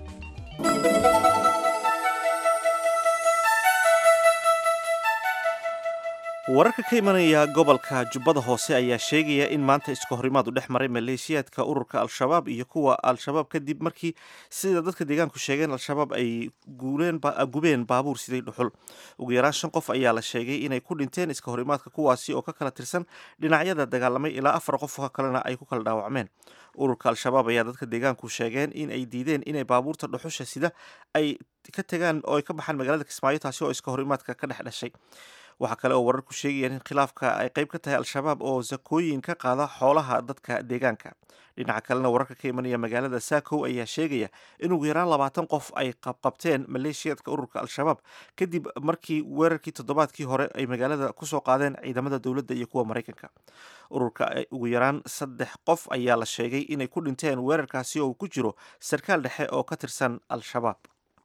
wararka ka imanaya gobolka jubbada hoose ayaa sheegaya in maanta iska horimaad u dhex maray maleeshiyaadka ururka al-shabaab iyo kuwa al-shabaab kadib markii sida dadka deegaanku sheegeen al-shabaab ay gubeen baabuur siday dhuxul ugu yaraan shan qof ayaa la sheegay inay ku dhinteen iska horimaadka kuwaasi oo ka kala tirsan dhinacyada dagaalamay ilaa afar qof oo kalena ay ku kala dhaawacmeen ururka al-shabaab ayaa dadka deegaanku sheegeen in ay diideen inay baabuurta dhuxusha sida ay ka tegaan oo ay ka baxaan magaalada kismaayo taasi oo iska horimaadka ka dhex dhashay waxaa kale oo wararku sheegayaan in khilaafka ay qayb ka tahay al-shabaab oo sakooyin ka qaada xoolaha dadka deegaanka dhinaca kalena wararka ka imanaya magaalada saakow ayaa sheegaya in ugu yaraan labaatan qof ay qabqabteen maleeshiyaadka ururka al-shabaab kadib markii weerarkii toddobaadkii hore ay magaalada kusoo qaadeen ciidamada dowladda iyo kuwa maraykanka ururka ugu yaraan saddex qof ayaa la sheegay inay ku dhinteen weerarkaasi oo ku jiro sarkaal dhexe oo ka tirsan al-shabaab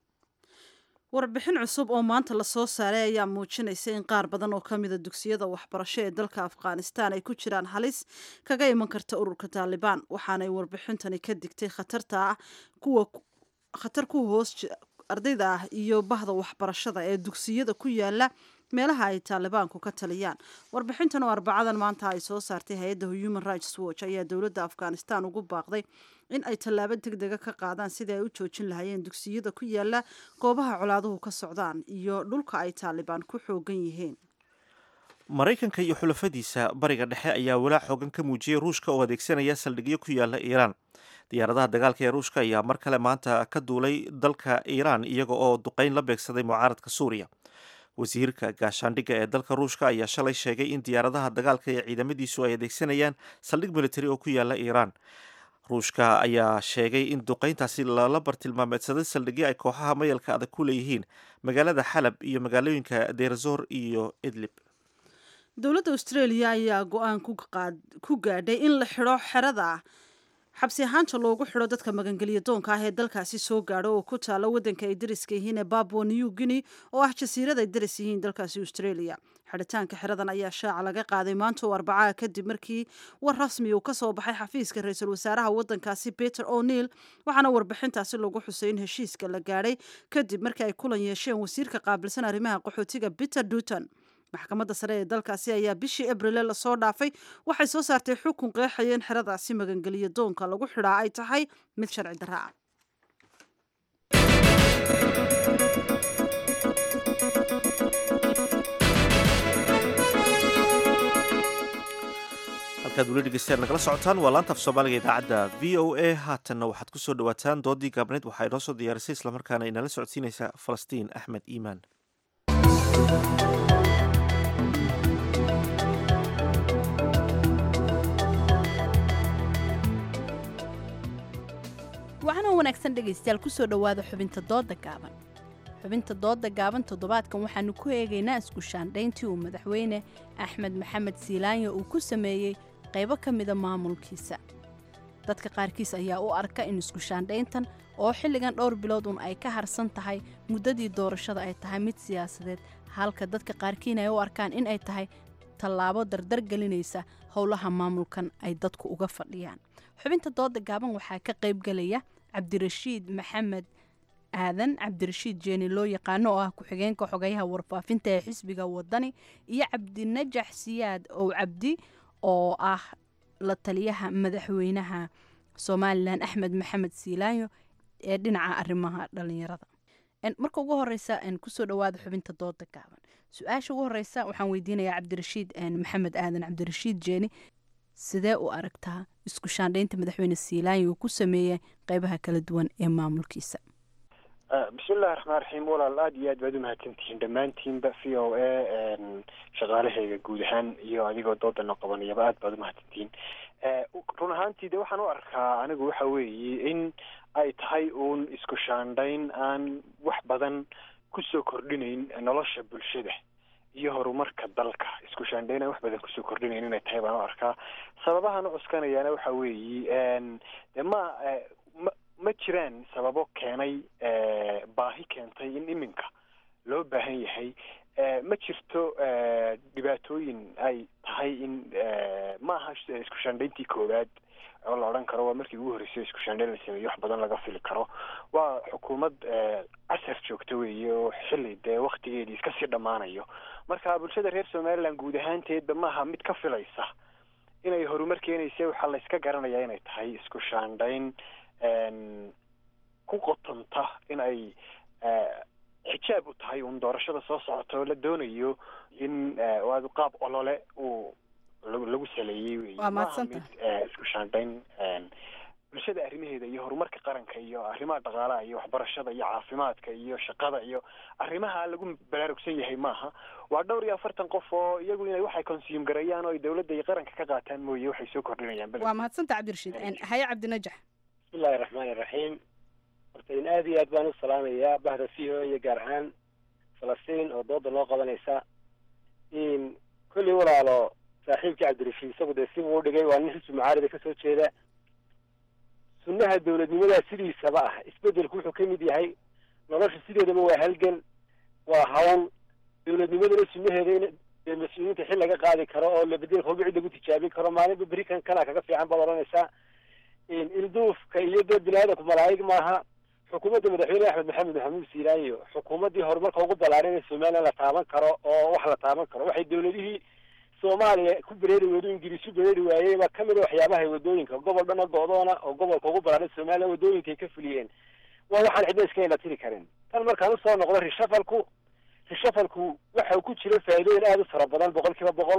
warbixin cusub oo maanta lasoo saaray ayaa muujinaysa in qaar badan oo ka mida dugsiyada waxbarasho ee dalka afghanistan ay ku jiraan halis kaga iman karta ururka taalibaan waxaanay warbixintani ka digtay khatarta ah kuwa khatar ku hoos ardayda ah iyo bahda waxbarashada ee dugsiyada ku yaala meelaha ay taalibaanku ka taliyaan warbixintan oo arbacadan maanta ay soo saartay hay-adda human rights watch ayaa dowladda afghanistan ugu baaqday in ay tallaabo deg dega ka qaadaan sidii ay u joojin lahaayeen dugsiyada ku yaala goobaha colaaduhu ka socdaan iyo dhulka ay taalibaan ku xoogan yihiin maraykanka iyo xulafadiisa bariga dhexe ayaa walaac xoogan ka muujiyey ruushka oo adeegsanaya saldhigyo ku yaala iiraan diyaaradaha dagaalka ee ruushka ayaa mar kale maanta ka duulay dalka iiraan iyaga oo duqeyn la beegsaday mucaaradka suuriya wasiirka gaashaandhigga ee dalka ruushka ayaa shalay sheegay in diyaaradaha dagaalka ee ciidamadiisu ay adeegsanayaan saldhig militari oo ku yaala iiraan ruushka ayaa sheegay in duqeyntaasi lala bartilmaameedsaday saldhigyo ay kooxaha mayalka adag ku leeyihiin magaalada xalab iyo magaalooyinka deerzor iyo idlib dowladda australia ayaa go-aan ku gaadhay in la xidho xerada xabsi ahaanta loogu xidho dadka magangelya doonka ah ee dalkaasi soo gaadho oo ku taala waddanka ay dariska yihiin ee babua new guinea oo ah jasiirad ay daris yihiin dalkaasi australia xidhitaanka xeradan ayaa shaaca laga qaaday maanta oo arbacaha kadib markii war rasmi uu kasoo baxay xafiiska ra-iisul wasaaraha waddankaasi peter o'neil waxaana warbixintaasi lagu xusay in heshiiska la gaadhay kadib markii ay kulan yeesheen wasiirka qaabilsan arrimaha qaxootiga peter duton maxkamadda sare ee dalkaasi ayaa bishii abrile lasoo dhaafay waxay soo saartay xukun qeexaya in xeradaasi magangeliya doonka lagu xidhaa ay tahay mid sharci darra ah halkaad weli dhegeystayaal nagala socotaan waa laanta af soomaaliga idaacadda v o a haatanna waxaad ku soo dhawaataan doodii gaabneyd waxaa inoo soo diyaarisay islamarkaana inala socodsiinaysa falastiin axmed iimaan waxaana wanaagsan dhegaystayaal kusoo dhowaada xubinta dooda gaaban xubinta dooda gaaban toddobaadkan waxaanu ku eegaynaa isku shaandhayntii uu madaxweyne axmed maxamed siilaanya uu ku sameeyey qaybo ka mida maamulkiisa dadka qaarkiis ayaa u arka in isku shaandhayntan oo xilligan dhowr bilood un ay ka harsan tahay muddadii doorashada ay tahay mid siyaasadeed halka dadka qaarkiina ay u arkaan in ay tahay tallaabo dardar gelinaysa howlaha maamulkan ay dadku uga fadhiyaan xubinta dooda gaaban waxaa ka qaybgelaya cabdirashiid maxamed aadan cabdirashiid jeeni loo yaqaano oo ah ku-xigeenka xogayaha warfaafinta ee xisbiga wadani iyo cabdinajax siyaad ow cabdi oo ah la taliyaha madaxweynaha somalilan axmed maxamed siilaanyo ee dhinaca arrimaha dhalinyarada marka ugu horeysa kusoo dhawaada xubinta dooda gaaban su-aasha ugu horeysa waxaan weydiinayaa cabdirashiid maxamed aadan cabdirashiid jeeni sidee u aragtaa isku shaandhaynta madaxweyne siilaanyo uu ku sameeyey qeybaha kala duwan ee maamulkiisa bismillahi raxmaan raxiim walaal aada iyo aad baad umahadsantihiin dhammaantiinba v o a shaqaalahayga guud ahaan iyo adigoo doodana qabanayaba aad baad umahadsantihiin run ahaantii de waxaan u arkaa anigu waxa weeye in ay tahay uun isku shaandhayn aan wax badan kusoo kordhinayn nolosha bulshada iyo horumarka dalka isku shaandhayn aan wax badan kusoo kordhinayn inay tahay baan u arkaa sababahan u cuskanayaana waxa weeye de ma ma ma jiraan sababo keenay baahi keentay in iminka loo baahan yahay ma jirto dhibaatooyin ay tahay in ma aha isku shaandhayntii koowaad oo la odhan karo waa markii ugu horreysay isku shaandhayn la sameeyo wax badan laga fili karo waa xukuumad casar joogta weeye oo xilli dee waktigeedii iska sii dhammaanayo marka bulshada reer somaliland guud ahaanteedba maaha mid ka filaysa inay horumar keenaysa waxaa la iska garanayaa inay tahay isku shaandhayn ku qotanta in ay xijaab u tahay uun doorashada soo socota oo la doonayo in waad qaab olole uu lagu saleeyey wey Waa mahadsantahay. mid isku shaandhayn bulshada arrimaheeda iyo horumarka qaranka iyo arrimaha dhaqaalaha iyo waxbarashada iyo caafimaadka iyo shaqada iyo arrimaha lagu baraarugsan yahay maaha waa dhowr iyo afartan qof oo iyagu inay waxay consume gareeyaan oo ay dowladda iyo qaranka ka qaataan mooye waxay soo kordhinayaan waa mahadsanta cabdirashiid haye cabdinajax bismillahi raxmaani raxiim horta in aada iyo aad baan u salaamayaa bahda v o iyo gaar ahaan falastiin oo dooda loo qabanaysa in kolley walaalo saaxiibkii cabdirashiid isagu dee si buu u dhigay waa nin xisbi mucaarida kasoo jeeda sunnaha dowladnimadaa sidiisaba ah isbedelku wuxuu ka mid yahay nolosha sideedaba waa halgan waa hawl dowladnimadana sunnaheeda in dee mas-uuliyiinta xil laga qaadi karo oo la bedel kolba cid lagu tijaabin karo maalinba beri kan kana kaga fiican baad odhanaysaa in ilduufka iyo dee bini-aadanku malaa'ig maaha xukuumadda madaxweyne axmed maxamed maxamuud siiraayo xukuumaddii horumarka ugu ballaaran ee somaliland la taaban karo oo wax la taaban karo waxay dowladihii soomaaliya ku bereeri weydo ingiriis u bereeri waayey baa kamid a waxyaabaha wadooyinka gobol dhana go-doona oo gobolka ugu ballaaran somaliland wadooyinkay ka fuliyeen waa waxaan cidna iska ila tiri karin tan markaan usoo noqdo rishafalku rishafalku waxa ku jira faa'iidooyin aada u fara badan boqol kiiba boqol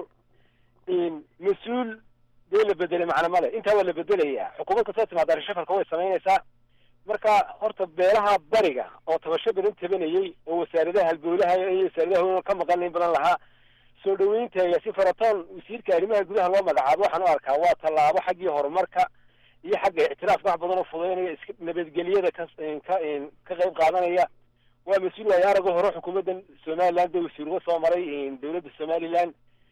in mas-uul dee la bedelay macna male intaa waa la bedelayaa xukuumad kastoo timaada rishafalka way samaynaysaa marka horta beelaha bariga oo tabasho badan tabanayey oo wasaaradaha halbowlaha iyo wasaaradaha ka maqan in badan lahaa soo dhaweynteega si faratoon wasiirka arrimaha gudaha loo magacaabo waxaan u arkaa waa tallaabo xaggii horumarka iyo xagga ictiraafka wax badan oo fudaynaya iska nabadgelyada ka ka ka qayb qaadanaya waa mas-uul waayo arago hore xukuumaddan somaliland ee wasiir uga soo maray dowladda somaliland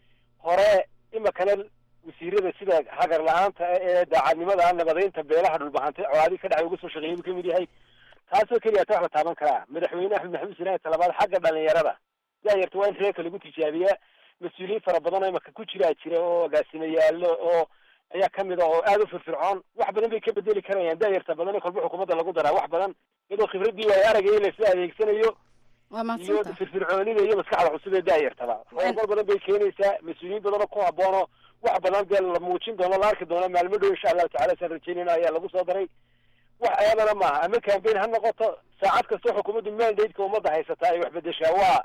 hore imakana wasiirada sida hagar la-aanta ee daacadnimada nabadeynta beelaha dhulbahante colaadii ka dhacay uga soo shaqeeyay buu kamid yahay taasoo keliya ta wax la taaban karaa madaxweyne axmed maxamed sinaahi talabaad xagga dhalinyarada daayarta waa in reerka lagu tijaabiyaa mas-uuliyiin fara badan oo imaka ku jiraa jira oo agaasimayaalo oo ayaa kamid a oo aada u firfircoon wax badan bay ka bedeli karayaan daayarta badan ee kolba xukuumadda lagu daraa wax badan iyadoo khibradii waayo aragaya laisla adeegsanayo waa iyo mahadsanta firfircoonida iyo maskaxda cusub ee daayartaba horumar badan bay keenaysaa mas-uuliyiin badan oo ku haboono wax badan dee la muujin doono la arki doono maalmo dhow insha allahu tacala saan rajeynayna ayaa lagu soo daray wax ayadana maaha ama campaign ha noqoto saacad kastoo xukuumaddu mandate-ka ummadda haysataa ay wax bedeshaa waa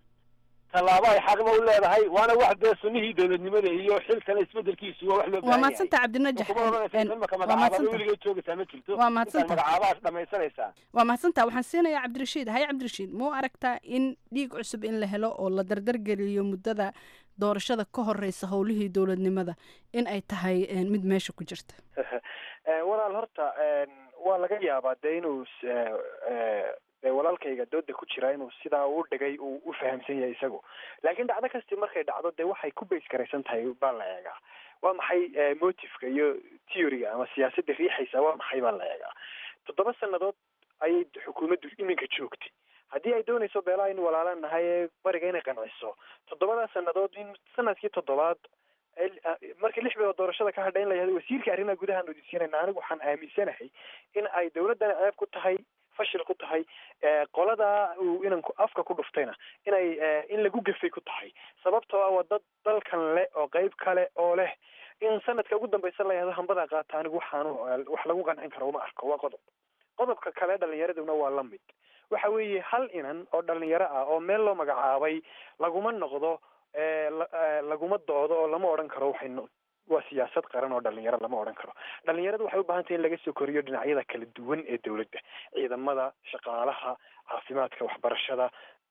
tallaabo ay xaqna u leedahay waana wax dee sunnihii dowladnimada iyo xilkana isbedelkiisu waa wax loo waa baahan yahay mahadsanta cabdinajax imaka waa magacaaba mahadsanta weligeed joogaysaa ma jirto Waa mahadsanta. intaad magacaabahaas dhamaysanaysaa waa mahadsanta waxaan siinayaa cabdirashiid haye cabdirashiid muu aragtaa in dhiig cusub in la helo oo la dardargeliyo muddada doorashada ka horeysa howlihii dowladnimada in ay tahay eh, mid meesha ku jirta walaal horta waa laga yaabaa dee inuu s- eh, eh, dee walaalkayga dooda ku jira inuu sidaa u dhigay uu u fahamsan yahay isagu laakiin dhacdo kasti markay dhacdo dee waxay ku base garaysan tahay baa la eegaa waa maxay eh, motiveka iyo theoryga ama siyaasadda riixaysa waa maxay baa la eegaa toddoba sannadood ayay xukuumaddu iminka joogtay haddii ay doonayso beelaha in walaalaan nahay ee bariga inay qanciso toddobadaa sannadood in sanadkii toddobaad el- ah, markii lix bilood doorashada ka hadha in la yihahdo wasiirka arrimaha gudaha nodisiinayna anigu waxaan aaminsanahay in ay dowladdan ceeb ku tahay fashil ku tahay eh, qoladaa uu inanku afka ku dhuftayna inay eh, in lagu gefay ku tahay sababtoo ah waa dad dalkan leh oo qeyb kale oo leh in sanadka ugu dambeysa la yihahdo hambadaa qaata anigu waxaanu eh, wax lagu qancin karo uma arko waa qodob qodobka kale dhalinyaraduna waa la mid waxa weeye hal inan oo dhalinyaro ah oo meel loo magacaabay laguma noqdo eh, la- eh, laguma doodo oo lama odhan karo waxay no- waa siyaasad qaran oo dhalinyaro lama odhan karo dhalinyaradu waxay u baahan tahay in laga soo koriyo dhinacyada kala duwan ee dowladda ciidamada shaqaalaha caafimaadka waxbarashada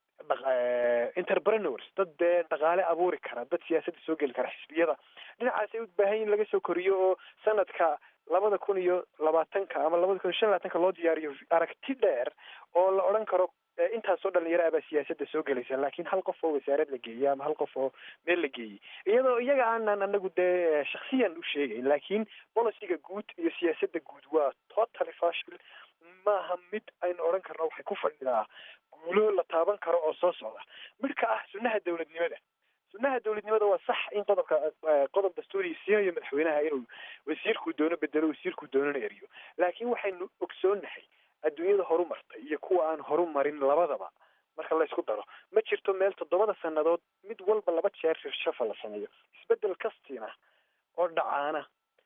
entrepreneurs dad dee dhaqaale abuuri kara dad siyaasadda soo geli kara xisbiyada dhinacaas ay u baahan yihin laga soo koriyo oo sanadka labada kun iyo labaatanka ama labada kun iyo shan labaatanka loo diyaariyo aragti dheer oo la odhan karo intaasoo dhalinyaro ah baa siyaasadda soo gelaysa laakiin hal qof oo wasaarad la geeyey ama hal qof oo meel la geeyey iyadoo iyaga aanan anagu dee shaksiyan u sheegayn laakiin boliciga guud iyo siyaasadda guud waa totally fashil maaha mid aynu odhan karno waxay ku fadhidaa guulo la taaban karo oo soo socda midka ah sunnaha dowladnimada sunnaha dowladnimada waa sax in qodobka qodob dastuuri siinayo madaxweynaha inuu wasiirkuu doono bedelo wasiirkuu doonana eriyo laakiin waxaynu ogsoonnahay adduunyada horu martay iyo kuwa aan horu marin labadaba marka la isku daro ma jirto meel toddobada sannadood mid walba laba jeer shirshafa la sameeyo isbeddel kastiina oo dhacaana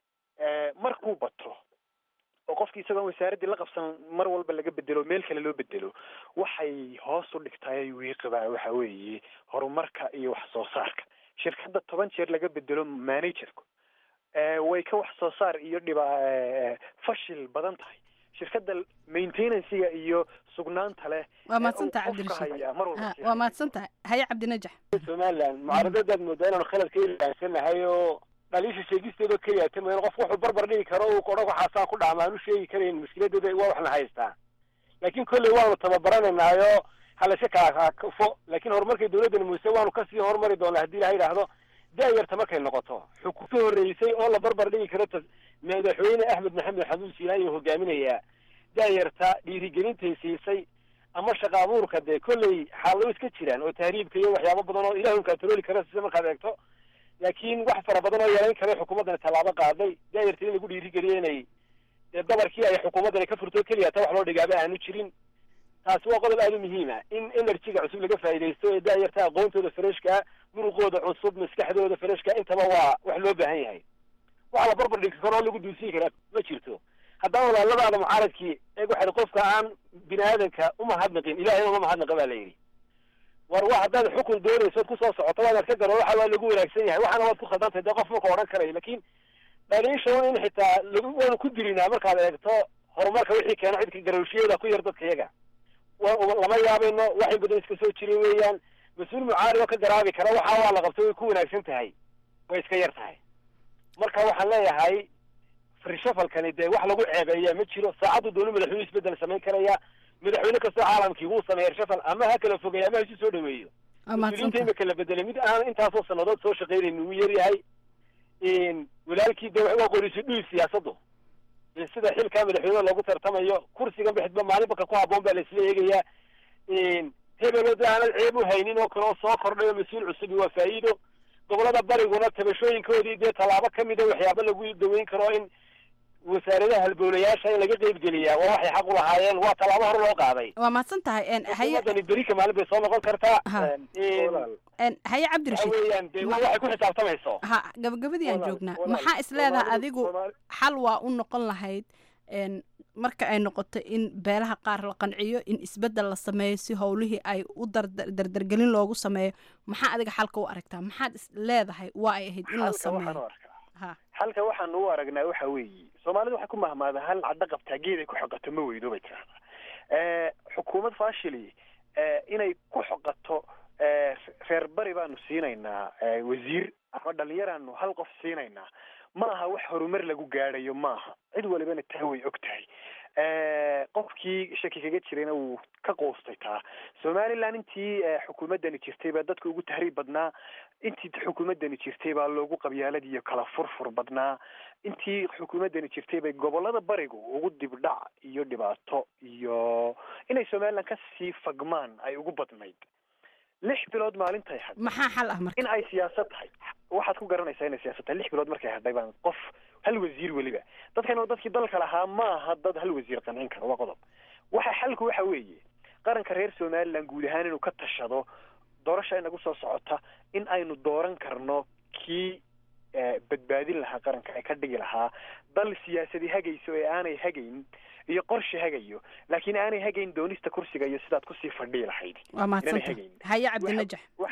markuu bato oo qofki isagoon wasaaraddii la qabsan mar walba laga bedelo meel kale loo bedelo waxay hoos u dhigtaay wiiqibaa waxa weeye horumarka iyo wax soo saarka shirkadda toban jeer laga bedelo managerku way ka wax soo saar iyo dhiba fashil badan tahay shirkadda maintenancega iyo sugnaanta leh waa mahadsantaha cabdirashiid waa mahadsantaha haye cabdinajax somaliland mucaaradadaad moodaa inaanu khalad ka ilaansanahay oo dhaliisha sheegisteedoo keliya tamayn qof wuxuu barbar dhigi karo uu odhan waxaasaa ku dhacma aanu sheegi karayn mushkiladooda waa waxna haystaa laakiin kolley waanu tababaranaynaayoo halayska kalaakafo laakiin horumarkay dowladdan muuse waanu kasii horumari doonaa haddii ilaha yidhaahdo da-yarta markay noqoto xukun ka horreysay oo la barbar dhigi karo madaxweyne axmed maxamed xamuud siilaanyo hogaaminayaa da-yarta dhiirigelintay siisay ama shaqa abuurka dee kolley xaalado iska jiraan oo tahriibka iyo waxyaabo badan oo ilahi un kaatarooli kara sida markaad eegto laakiin wax fara badan oo yeelayn kara xukuumaddani tallaabo qaaday da-yarta in lagu dhiirigeliyo inay dee dabarkii ay xukuumaddani ka furto keliya ta wax loo dhigaaba aanu jirin taasi waa qodob aada u muhiima in energyga cusub laga faa'iidaysto ee da-yarta aqoontooda fareshka muruqooda cusub maskaxdooda fareshka intaba waa wax loo baahan yahay waxa la barbar dhigi karo oo lagu duusiin karaa ma jirto haddana walaaladaada mucaaradkii eeg waxay qofka aan bini aadanka umahadnaqin ilahay uma mahadnaqa baa la yidhi war wa haddaad xukun doonayso od kusoo socoto waanaad ka garo waxa waa lagu wanaagsan yahay waxaana waad ku khaldantahay dee qof marka odhan karayo laakiin dhaliisha in xitaa lagu waanu ku dirinaa markaad eegto horumarka wixii keeno cidka garowshiyada ku yar dadka iyaga lama yaabayno wax in badan iska soo jiray weeyaan mas-uul mucaarib oo ka garaabi kara waxa waa la qabto way ku wanaagsan tahay way iska yar tahay marka waxaan leeyahay frishafalkani dee wax lagu ceebeeyaa ma jiro saacaddu doonu madaxweyne isbedel samayn karaya madaxweyne kastoo caalamkii wuu sameeya rishafal ama ha kala fogeeya ama ha isu soo dhaweeyo mas-uuliyiinta imika la bedelay mid aan intaasoo sanadood soo shaqaynayn ugu yaryahay walaalkii dee waa qoriso dhuy siyaasaddu sida xilkaa madaxweyne loogu tartamayo kursigan bixidba maalinba ka ku haboon baa laisla eegayaa hebelo de aanad ceeb u haynin oo kale oo soo kordhay oo mas-uul cusubi waa faa'iido gobolada bariguna tabashooyinkoodii dee tallaabo kamida waxyaaba lagu daweyn karo in wasaaradaha halbowlayaasha in laga qeybgeliyaa waa waxay xaq u lahaayeen waa tallaabo hore loo qaaday waa mahadsan tahay haye xukuumaddani berika maalin bay soo noqon kartaa haye cabdirashiid weeyaan dee waa waxay ku xisaabtamayso ha gabagabadii aan joognaa maxaa isleedaha adigu xal waa u noqon lahayd marka ay noqoto in beelaha qaar la qanciyo in isbeddel la sameeyo si howlihii ay u dardargelin loogu sameeyo maxaa adiga xalka u aragtaa maxaad is leedahay waa ay ahayd in la sameeyo xalka waxaanu u aragnaa waxa weeye soomaalidu waxay ku mahmaada hal caddo qabtaa geed ay ku xoqato ma weydo bay tirahdaa xukuumad fashili inay ku xoqato reer bari baanu siinaynaa wasiir ama dhalinyaraanu hal qof siinaynaa ma aha wax horumar lagu gaadhayo maaha cid walibana taa way og tahay qofkii shaki kaga jirayna wuu ka qoostay taa somaliland intii xukuumaddani jirtay baa dadka ugu tahriib badnaa intii xukuumaddani jirtay baa loogu qabyaalad iyo kala furfur badnaa intii xukuumaddani jirtay bay gobolada barigu ugu dibdhac iyo dhibaato iyo inay somaliland kasii fagmaan ay ugu badnayd lix bilood maalintay had maxaa xal ah marka in ay siyaasad tahay waxaad ku garanaysaa inay siyaasad tahay lix bilood markay hadhay baan qof hal wasiir weliba dadkan oo dadkii dalka lahaa ma aha dad hal wasiir qancin kara waa qodob waxa xalku waxa weeye qaranka reer somaliland guud ahaan inuu ka tashado doorasha inagu soo socota in aynu dooran karno kii badbaadin lahaa qaranka ee ka dhigi lahaa dal siyaasadi hagayso ee aanay hagayn iyo qorshe hagayo laakiin aanay hagayn doonista kursiga iyo sidaad kusii fadhii lahayd waa mahadsanta haye cabdinajax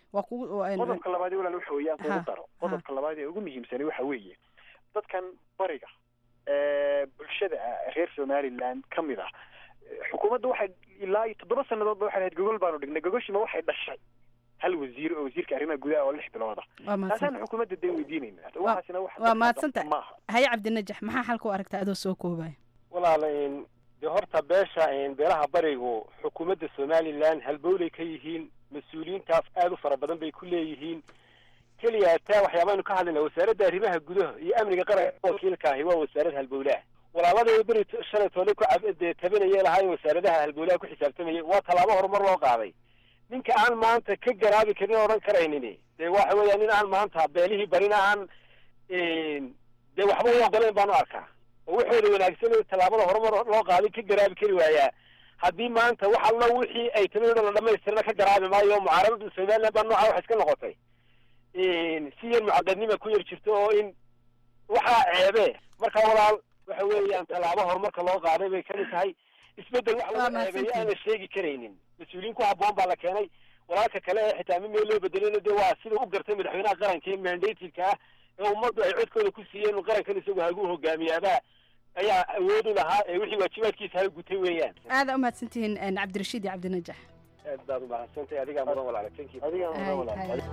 waa kugu waa- qodobka labaad ee walaal waxa weeyaan Ha, kugu daro qodobka labaad ee ugu muhiimsani waxa weeye dadkan bariga ee bulshada ah, reer somaliland ka mid ah xukuumadda waxay ilaa iyo toddoba sannadoodba waxay lahayd gogol baanu dhignay gogoshima waxay dhashay hal wasiir oo wasiirka arrimaha gudaha oo lix bilooda Waa mahadsan- taasaan xukuumadda dee weydiinaynaa Waa- waxaasina wax waa dadka mahadsantahay maaha haye cabdinajax maxaa xalka u aragtaa adoo soo koobaya walaala in dee horta beesha in beelaha barigu xukuumadda somaliland halbowlay ka yihiin mas-uuliyiintaas aad u fara badan bay ku leeyihiin keliya taa waxyaabaanu ka hadlayna wasaaradda arrimaha gudaha iyo amniga qaranka wakiilka ahi waa wasaarad halbowlaha walaalada beri t- shalay toole ku cab- dee tabinaya lahaayeen wasaaradaha halbowlaha ku xisaabtamayay waa tallaabo horumar loo qaaday ninka aan maanta ka garaabi karin oo odhan karaynin dee waxa weeya nin aan maanta beelihii barina aan dee waxba u ogoleyn baanu arkaa oo waxooda wanaagsan oo tallaabada horumar loo qaaday ka garaabi kari waayaa haddii maanta wax alla wixii ay talo la dhamaystirna ka garaabi maayo mucaaradada somaliland baa nooca wax iska noqotay si yar mucaqadnima ku yar jirto oo in waxaa ceebe marka walaal waxa weeyaan tallaabo horumarka loo qaaday bay kamid tahay isbedel wax lagu ceebeeyo aan la sheegi karaynin mas-uuliyiin ku habboon baa la keenay walaalka kale ee xitaa mid meel loo bedelina dee waa sida u gartay madaxweynaha qaranka ee mandativeka ah ee ummaddu ay codkooda ku siiyeen qarankan isagu hagu hogaamiyaabaa ayaa awood u lahaa ee wixii waajibaadkiisa ha gutay weeyaan aada u mahadsantihiin een, cabdirashiid iyo cabdinajax aad baad u mahadsantahay adigaa mudan walaala tankiid adigaa Hay, hay.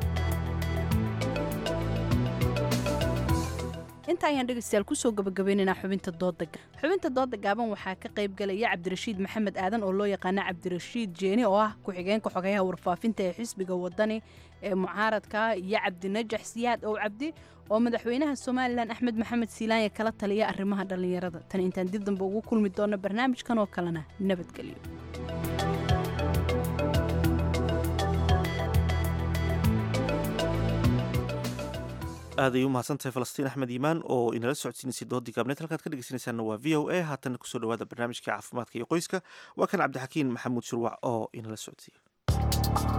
inta ayaan dhegeystayaal kusoo gabagabaynaynaa xubinta dooda ga- xubinta dooda gaaban waxaa ka qayb galaya cabdirashiid maxamed aadan oo loo yaqaana cabdirashiid jeeni oo ah ku-xigeenka xogeyaha warfaafinta ee xisbiga wadani ee mucaaradka iyo cabdinajax siyaad ow cabdi oo madaxweynaha somalilan axmed maxamed siilaanya kala taliya arrimaha dhallinyarada tan intaan dib dambe ugu kulmi doono barnaamijkan oo kalena nabadgelyo aad ay u mahadsantahay falastiin axmed iimaan oo inala socodsiinaysay doodii gaabneed halkaad ka dhegeysanaysaana waa v o a haatan kusoo dhawaada barnaamijka caafimaadka iyo qoyska waa kan cabdixakiin maxamuud shurwac oo inala socodsiiya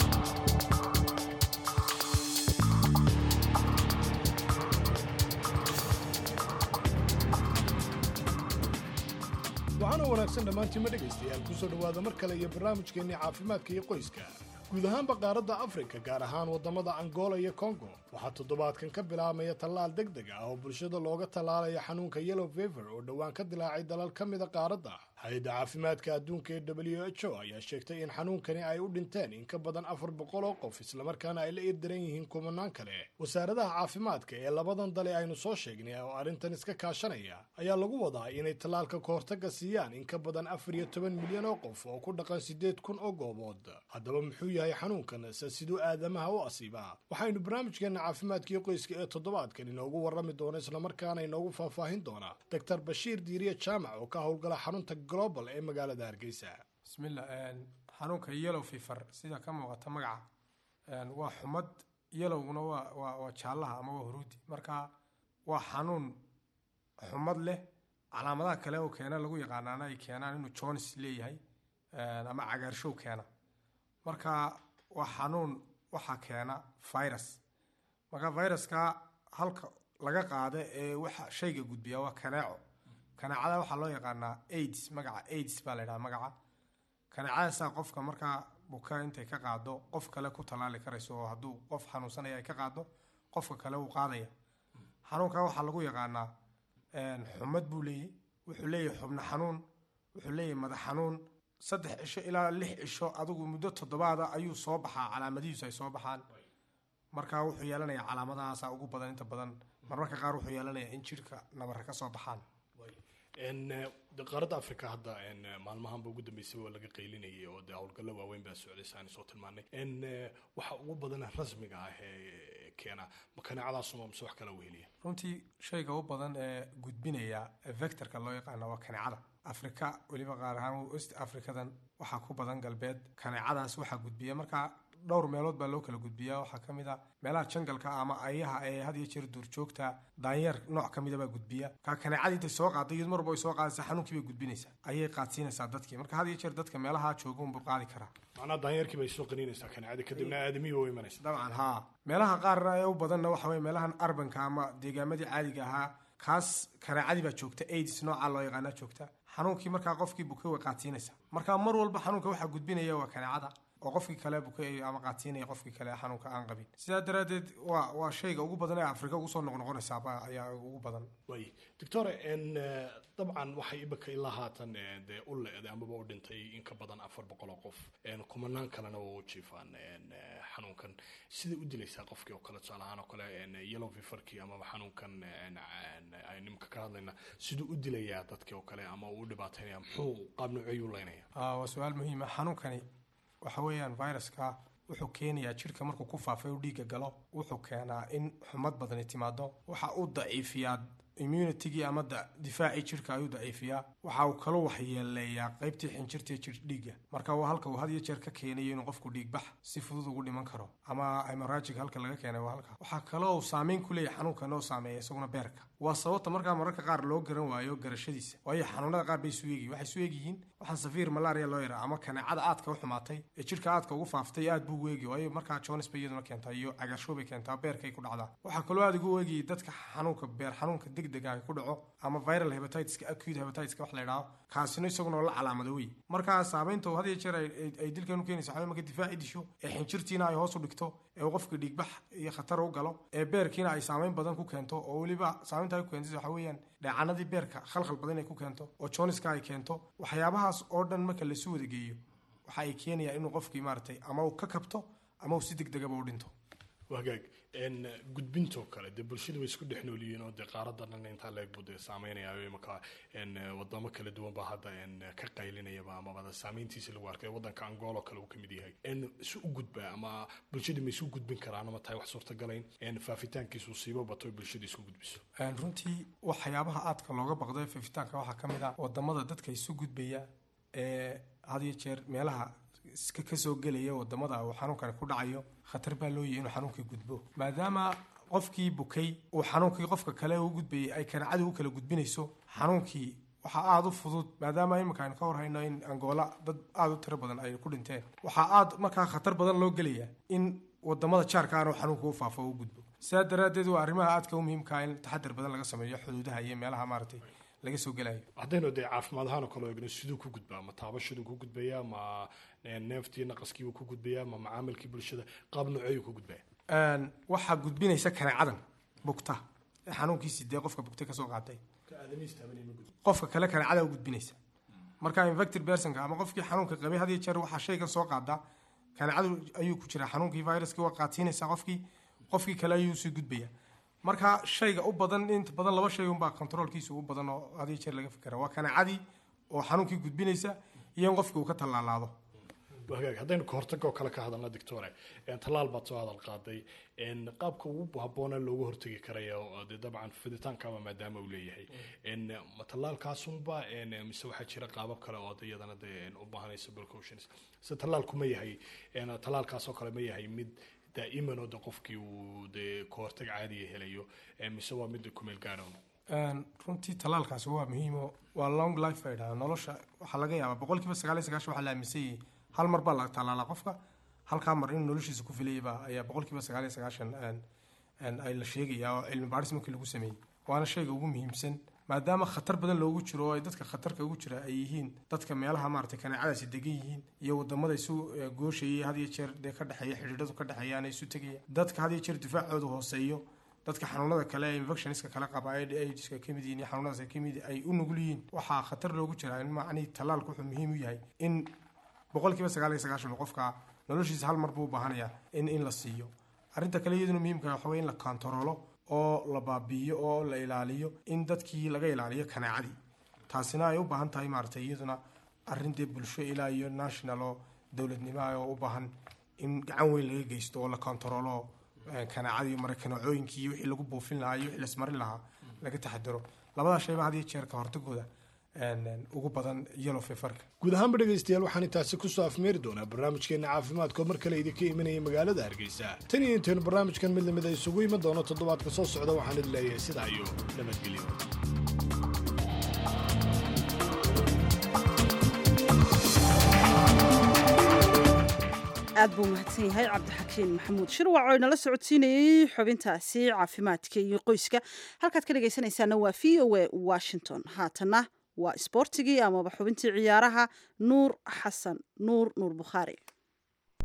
waxaana wanaagsan dhammaantiinma dhegaystayaal kusoo dhowaada mar kale iyo barnaamijkeennii caafimaadka iyo qoyska guud ahaanba qaaradda afrika gaar ahaan waddamada angola iyo kongo waxaa toddobaadkan ka bilaabmaya tallaal deg deg ah oo bulshada looga tallaalaya xanuunka yellow fever oo dhowaan ka dilaacay dalal ka mida qaaradda hay-adda caafimaadka adduunka ee w h o ayaa sheegtay in xanuunkani ay u dhinteen in ka badan afar boqol oo qof islamarkaana ay la irdaran yihiin kumanaan kale wasaaradaha caafimaadka ee labadan dale aynu soo sheegnay oo arrintan iska kaashanaya ayaa lagu wadaa inay tallaalka kahortaga siiyaan in ka badan afar iyo toban milyan oo qof oo ku dhaqan siddeed kun oo goobood haddaba muxuu yahay xanuunkan se siduu aadamaha u asiibaa waxaynu barnaamijkeena caafimaadkiio qoyska ee toddobaadkan inoogu warrami doona islamarkaana inoogu faahfaahin doonaa doctor bashiir diiriye jaamac oo ka howlgala xarunta global ee magaalada hargeysa bismillah xanuunka yellow fever sida ka muuqata magaca waa xumad yellowguna waa waa waa jaallaha ama waa huruudi marka waa xanuun xumad leh calaamadaha kale oo keena lagu yaqaanaana ay keenaan inuu jones leeyahay ama cagaarshow keena marka waa xanuun waxaa keena virus marka viruska halka laga qaada ee waxa shayga gudbiya waa kaneeco kaneecada waxaa loo yaqaanaa aids magaca aids baa la yidhaha magaca kaneecadaasaa qofka markaa buka intay ka qaado qof kale ku tallaali karayso oo hadduu qof xanuunsanaya ay ka qaado qofka kale uu qaadaya xanuunka waxaa lagu yaqaanaa xumad buu leeyahy wuxuu leeyahay xubno xanuun wuxuu leeyahay madax xanuun saddex cisho ilaa lix cisho adigu muddo toddobaada ayuu soo baxaa calaamadihiisu ay soo baxaan marka wuxuu yeelanayaa calaamadahaasa ugu badan inta badan marmarka qaar wuxuu yeelanayaa in jidhka nabarra ka soo baxaan qaaradda africa hadda maalmahanba ugu dambeysay waa laga qaylinayay oo dee howlgallo waaweyn baa socday saan soo tilmaanay waxa ugu badan rasmiga ah ee keena kaneecadaasuma mise wax kala weheliya runtii shayga u badan ee gudbinaya vectorka loo yaqaano waa kaneecada afrika weliba qaar ahaan west africadan waxaa ku badan galbeed kaneecadaas waxaa gudbiya marka dhowr meelood baa loo kala gudbiyaa waxaa ka mid a meelaha jangalka ama ayaha ee had iyo jeer duurjoogta daanyeer nooc ka mida baa gudbiya marka kaneecadii intay soo qaadda iyad marba ay soo qaadaysa xanuunkii bay gudbinaysaa ayay qaadsiinaysaa dadkii marka had iyo jeer dadka meelaha jooga unbuu qaadi karaa macnaha daanyeerkii bay soo qaniinaysaa kaneecadii kadibna aadamihii waa imanaysa dabcan haa meelaha qaarna ee u badanna waxa weye meelahan arbanka ama deegaamadii caadiga ahaa kaas kaneecadii baa joogta aids nooca loo yaqaana joogta xanuunkii markaa qofkii bukay way qaadsiinaysaa marka mar walba xanuunka waxaa gudbinaya waa kaneecada oo qofkii kale bukay ama qaatiinaya qofkii kale xanuunka aan qabin sidaa daraaddeed waa waa shayga ugu badan ee afrika ugu soo noqnoqonaysaaba ayaa ugu badan way doctor n dabcan waxay imika ilaa haatan dee u le-day amaba u dhintay in ka badan afar boqol oo qof kumanaan kalena waa u jiifaan xanuunkan siday u dilaysaa qofkii oo kale tusaale ahaan oo kale yellow feverkii amaba xanuunkan aynu imika ka hadlayna siduu u dilayaa dadkii oo kale ama uu u dhibaataynaya muxuu qaab nooceyuu leynaya waa su-aal muhiima xanuunkani waxa weeyaan viruska wuxuu keenayaa jidhka markuu ku faafay uu dhiigga galo wuxuu keenaa in xumad badani timaado waxa uu daciifiyaa immunitygii ama difaacii jidhka ayuu daciifiyaa waxa uu kaloo waxyeeleeyaa qaybtii xinjirta jir dhiigga marka waa halka uu had iyo jeer ka keenayo inuu qofku dhiigbax si fudud ugu dhiman karo ama hemorrhagic halka laga keenay waa halka waxaa kaloo saameyn ku leeyahay xanuunkan oo saameeya isaguna beerka waa sababta markaa mararka qaar loo garan waayo garashadiisa waayo xanuunada qaar bay isu eegyihin waxay isu eegyihiin waxaan safiir malaria loo yaraa ama kaneecada aadka u xumaatay ee jidhka aadka ugu faaftay aad buu ugu eegi waayo markaa jones bay iyaduna keentaa iyo cagarshow bay keentaa beerkay ku dhacdaa waxaa kaloo aad ugu eegayay dadka xanuunka beer xanuunka degdega ay ku dhaco ama viral hepatitiska acute hepatitiska wax la yidhaahdo kaasina isaguna la calaamado wey markaa saameynta had iyo jeer ay dilkan u keenaysa waxaa marka difaaci disho ee xinjirtiina ay hoos u dhigto ee uu qofka dhiigbax iyo khatar u galo ee beerkiina ay saameyn badan ku keento oo weliba saameynta ay ku keentay waxa weeyaan dheecanadii beerka khalkhal badan ay ku keento oo joniska ay keento waxyaabahaas oo dhan marka lasu wada geeyo waxa ay keenayaan inuu qofkii maaragtay ama uu ka kabto ama uu si degdegaba u dhinto wagaag gudbintoo kale dee bulshada way isku dhex noolyihiin oo dee qaarada dhan intaa leeg buu dee saameynaya imaka wadamo kala duwan baa hadda ka qaylinayaba amaba saameyntiisa lagu arkay wadanka angola kale uu kamid yahay isu u gudbaa ama bulshada ma isu gudbin karaan ama tahay wax suurtagalayn faafitaankiisu siibo bato bulshada isku gudbiso runtii waxyaabaha aadka looga baqdo ee faafitaanka waxaa ka mid ah wadamada dadka isu gudbaya ee had iyo jeer meelaha iska kasoo gelaya wadamada uu xanuunkani ku dhacayo khatar baa loo yahay inuu xanuunkii gudbo maadaama qofkii bukay uu xanuunkii qofka kale u gudbayay ay kaneecadii u kala gudbinayso xanuunkii waxaa aada u fudud maadaama imika aynu ka warhayno in angola dad aada u tiro badan ay ku dhinteen waxaa aada markaa khatar badan loo gelaya in wadamada jaarka aanu xanuunka u faafo o u gudbo sidaa daraaddeed waa arrimaha aadka u muhiimkaa in taxadar badan laga sameeyo xuduudaha iyo meelaha maaragtay laga soo gelayo haddaynu dee caafimaad ahaan oo kale eegno siduu ku gudbaa ma taabashaduu ku gudbayaa ma neeftii naqaskiibuu ku gudbayaa ma macaamilkii bulshada qaab nooceeyuu ku gudbaya waxaa gudbinaysa kaneecadan bugta ee xanuunkiisi dee qofka bugtay kasoo qaatay qofka kale kaneecada u gudbinaysa marka infected personka ama qofkii xanuunka qabay had iyo jeer waxaa shaygan soo qaadaa kaneecadu ayuu ku jiraa xanuunkii viruskii waa qaatiinaysa qofkii qofkii kale ayuu sii gudbaya marka shayga u badan inta badan laba shay unbaa controolkiisa ugu badan oo had iyo jeer laga fikera waa kaneecadii oo xanuunkii gudbinaysa iyo in qofkii uu ka tallaalaado hagaag haddaynu kahortaga oo kale ka hadalna doctore tallaal baad soo hadal qaaday qaabka ugu habboona looga hortegi karaya oo dee dabcan fiditaankaba maadaama uu leeyahay ma tallaalkaasunba mise waxaa jira qaabab kale oo de iyadana dee u baahanaysa precautions se tallaalku ma yahay tallaalkaas oo kale ma yahay mid daa'iman oo de qofkii uu dee kahortag caadiya helayo mise waa mid kumeel gaadhown runtii tallaalkaasi waa muhiimo waa long life bay dhahaa nolosha waxaa laga yaabaa boqolkiiba sagaal iyo sagaashan waxaa la aaminsan yahay hal mar baa la tallaalaa qofka halkaa mar inuu noloshiisa ku filayaba ayaa boqolkiiba sagaal iyo sagaashan ay la sheegayaa oo cilmi baadhis markii lagu sameeyey waana shayga ugu muhiimsan maadaama khatar badan loogu jiro oo ay dadka khatarka ugu jira ay yihiin dadka meelaha maaragtay kaneecadaasi degan yihiin iyo wadamada isu gooshayay had iyo jeer dee ka dhexeeya xidhiidhadu ka dhexeeyaan isu tegaya dadka had iyo jeer difaacooda hooseeyo dadka xanuunada kale ee infectioniska kale qaba aidiska ka mid yihiin iyo xanuunadaas ay ka mid ay u nugul yihiin waxaa khatar loogu jiraa in macnihii tallaalku wuxuu muhiim u yahay in boqolkiiba sagaal iyo sagaashan qofka noloshiisa hal mar buu u baahanayaa in in la siiyo arrinta kale iyaduna muhiimka waxa weye in la kontaroolo oo la baabi'iyo oo la ilaaliyo in dadkii laga ilaaliyo kaneecadii taasina ay u baahan tahay maaragtay iyaduna arrin dee bulsho ilaa iyo national oo dowladnimo ah oo u baahan in gacan weyn laga geysto oo la kontaroolo kaneecadii mara kaneecooyinkii iyo wixii lagu buufin lahaa iyo wixii lasmarin lahaa laga taxadaro labadaa shayba had iyo jeer ka hortagooda ugu badan yellow feverka guud ahaanba dhegaystayaal waxaan intaasi kusoo afmeeri doonaa barnaamijkeena caafimaadka oo mar kale idinka imanaya magaalada hargeysa tan iyo intaynu barnaamijkan mid lamid a isugu iman doono toddobaadka soo socda waxaan idin leeyahay sidaa iyo nabadgelyo aad buu mahadsan yahay cabdixakiin maxamuud shirwac oo inala socodsiinayey xubintaasi caafimaadka iyo qoyska halkaad ka dhegaysanaysaana waa v o a washington haatana waa isboortigii amaba xubintii ciyaaraha nuur xasan nuur nuur bukhaari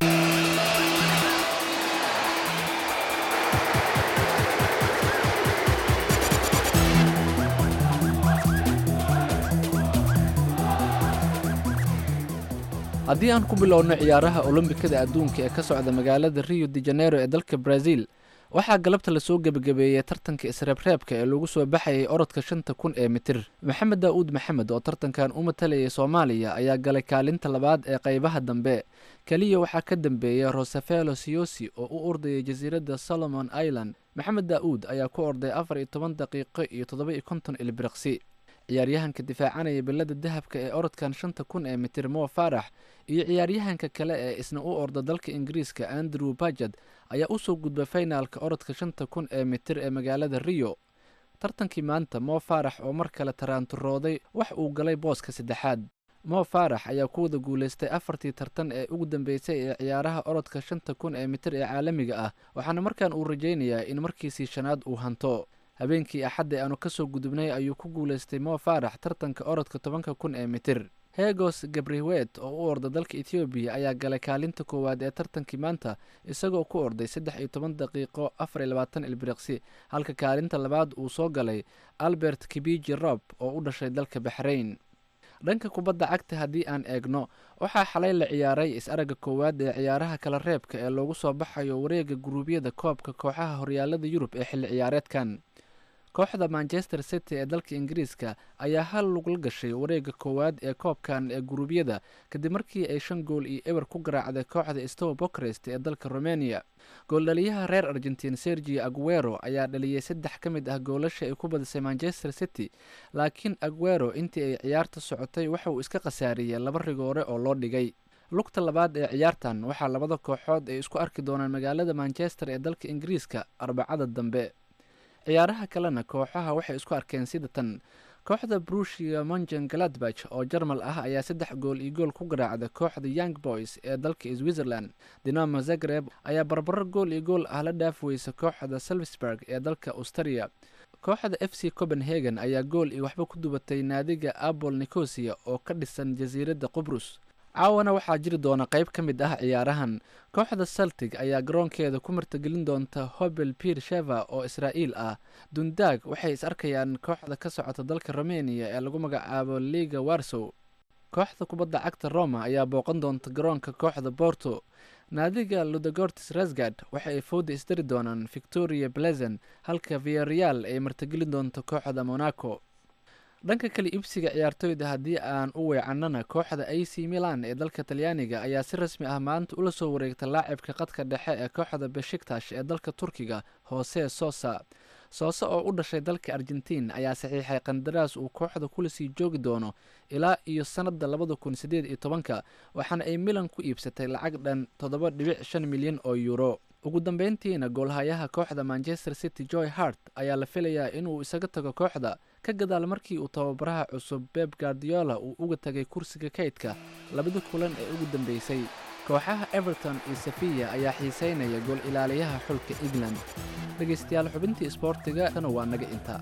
haddii aan ku bilowno ciyaaraha olombikada adduunka ee ka socda magaalada rio de janeiro ee dalka brazil waxaa galabta lasoo gebagabeeyey tartanka isreebreebka ee lagu soo baxayay orodka shanta kun ee mitir maxamed daa'uud maxamed oo tartankan u matalayay soomaaliya ayaa galay kaalinta labaad ee qaybaha dambe keliya waxaa ka dambeeyey rosafelo siyosi oo u ordayay jasiiradda solomon island maxamed daa'uud ayaa ku orday afar iyo toban daqiiqo iyo toddoba iyo konton ilbiriqsi ciyaaryahanka difaacanaya bilada dahabka ee orodkan shanta kun ee mitir mo farax iyo ciyaaryahanka kale ee isna u orda dalka ingiriiska andrew bajad ayaa usoo gudbay faynaalka orodka shanta kun ee mitir ee magaalada rio tartankii maanta mo farax oo mar kale taraanturooday wax uu galay booska saddexaad mo farax ayaa ku wada guulaystay afartii tartan ee ugu dambeysay ee ciyaaraha orodka shanta kun ee mitir ee caalamiga ah waxaana markaan uu rajaynayaa in markiisii shanaad uu hanto habeenkii axadda aanu kasoo gudubnay ayuu ku guulaystay mo farax tartanka orodka tobanka kun ee mitir hegos gabriwet oo u orda dalka ethoobiya ayaa galay kaalinta koowaad ee tartankii maanta isagoo ku orday saddex iyo toban daqiiqo afar iyo labaatan ilbiriqsi halka kaalinta labaad uu soo galay albert kibiji rob oo u dhashay dalka baxrayn dhanka kubadda cagta haddii aan eegno waxaa xalay la ciyaaray is-aragga koowaad ee ciyaaraha kala reebka ee loogu soo baxayo wareega guruubyada koobka kooxaha horyaalada yurub ee xilli ciyaareedkan kooxda manchester city ee dalka ingiriiska ayaa hal lugla gashay wareega koowaad ee koobkan ee guruubyada kadib markii ay shan gool iyo eber ku garaacday kooxda stow bokrest ee dalka romania gooldhaliyaha reer argentiin sergio aguero ayaa dhaliyey saddex ka mid ah goolasha ay ku badisay manchester city laakiin aguero intii ay ciyaarta socotay waxa uu iska khasaariyey laba rigoore oo loo dhigay lugta labaad ee ciyaartan waxaa labada kooxood ay isku arki doonaan magaalada manchester ee dalka ingiriiska arbacada dambe ciyaaraha kalena kooxaha waxay isku arkeen sida tan kooxda brushia mongen galadbach oo jarmal ah ayaa saddex gool iyo gool ku garaacda kooxda young boys ee dalka switzerland dinamo zagreb ayaa barbaro gool iyo gool ah la dhaaf weysa kooxda salzburg ee dalka australia kooxda f c copenhagen ayaa gool iyo waxba ku dubatay naadiga apol nicosia oo ka dhisan jasiiradda qubrus caawana waxaa jiri doona qayb ka mid ah ciyaarahan kooxda saltig ayaa garoonkeeda ku martagelin doonta hobel pier sheva oo israa'iil ah dundaag waxay is arkayaan kooxda ka socota dalka romania ee lagu magacaabo liga warsow kooxda kubadda cagta roma ayaa booqan doonta garoonka kooxda borto naadiga ludogortis rasgard waxa ay fowda isdari doonaan victoria blezen halka viareal ay martagelin doonto kooxda monaco dhanka kale ibsiga ciyaartoyda haddii aan u weecanana kooxda a c milan ee dalka talyaaniga ayaa si rasmi ah maanta ula soo wareegta laacibka qadka dhexe ee kooxda beshiktash ee dalka turkiga hoose sosa soose oo u dhashay dalka argentiin ayaa saxiixay qandaraas uu kooxda kula sii joogi doono ilaa iyo sannadda labada kun siddeed iyo tobanka waxaana ay milan ku iibsatay lacag dhan toddoba dhibic shan milyan oo yuuro ugu dambeyntiina goolhayaha kooxda manchester city joy hart ayaa la filayaa inuu isaga tago kooxda ka gadaal markii uu tababaraha cusub beb guardiola uu uga tagay kursiga kaydka labada kulan ee ugu dambeysay kooxaha everton iyo safiya ayaa xiiseynaya gool ilaaliyaha xulka england dhegaystayaal xubintii isboortiga tana waa naga intaa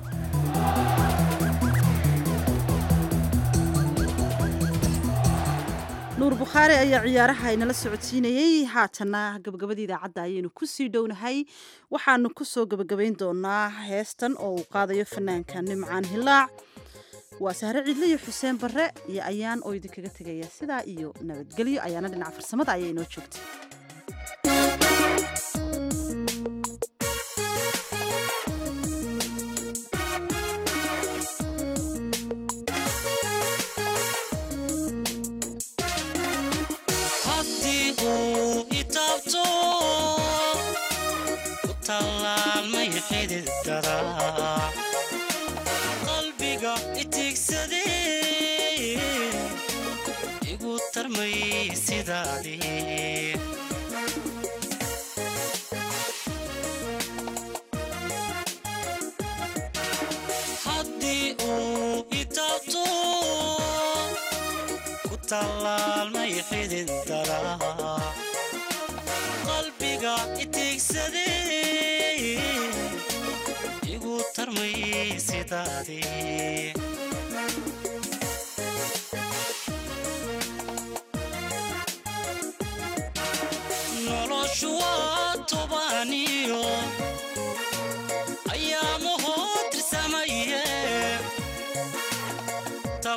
nuur bukhaari ayaa ciyaaraha inala socodsiinayey haatana gabagabada idaacadda ayaynu kusii dhownahay waxaanu kusoo gabagabayn doonaa heestan oo uu qaadayo fanaanka nimcaan hilaac waa sahre cidle iyo xuseen barre iyo ayaan oo idinkaga tegaya sidaa iyo nabadgelyo ayaana dhinaca farsamada ayaa inoo joogtay qalbiga itigsadee igu tarmay sidaadii haddii uu itaabto ku tallaalmay xidid daraa qalbiga itigsadee igu tarmay sidaadii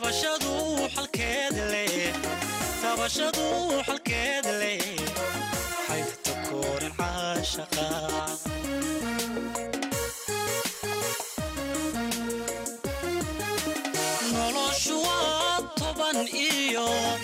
tabashadu xalkeed leh tabashadu xalkeed leh xaygta kooran caashaqa noloshu waa toban iyo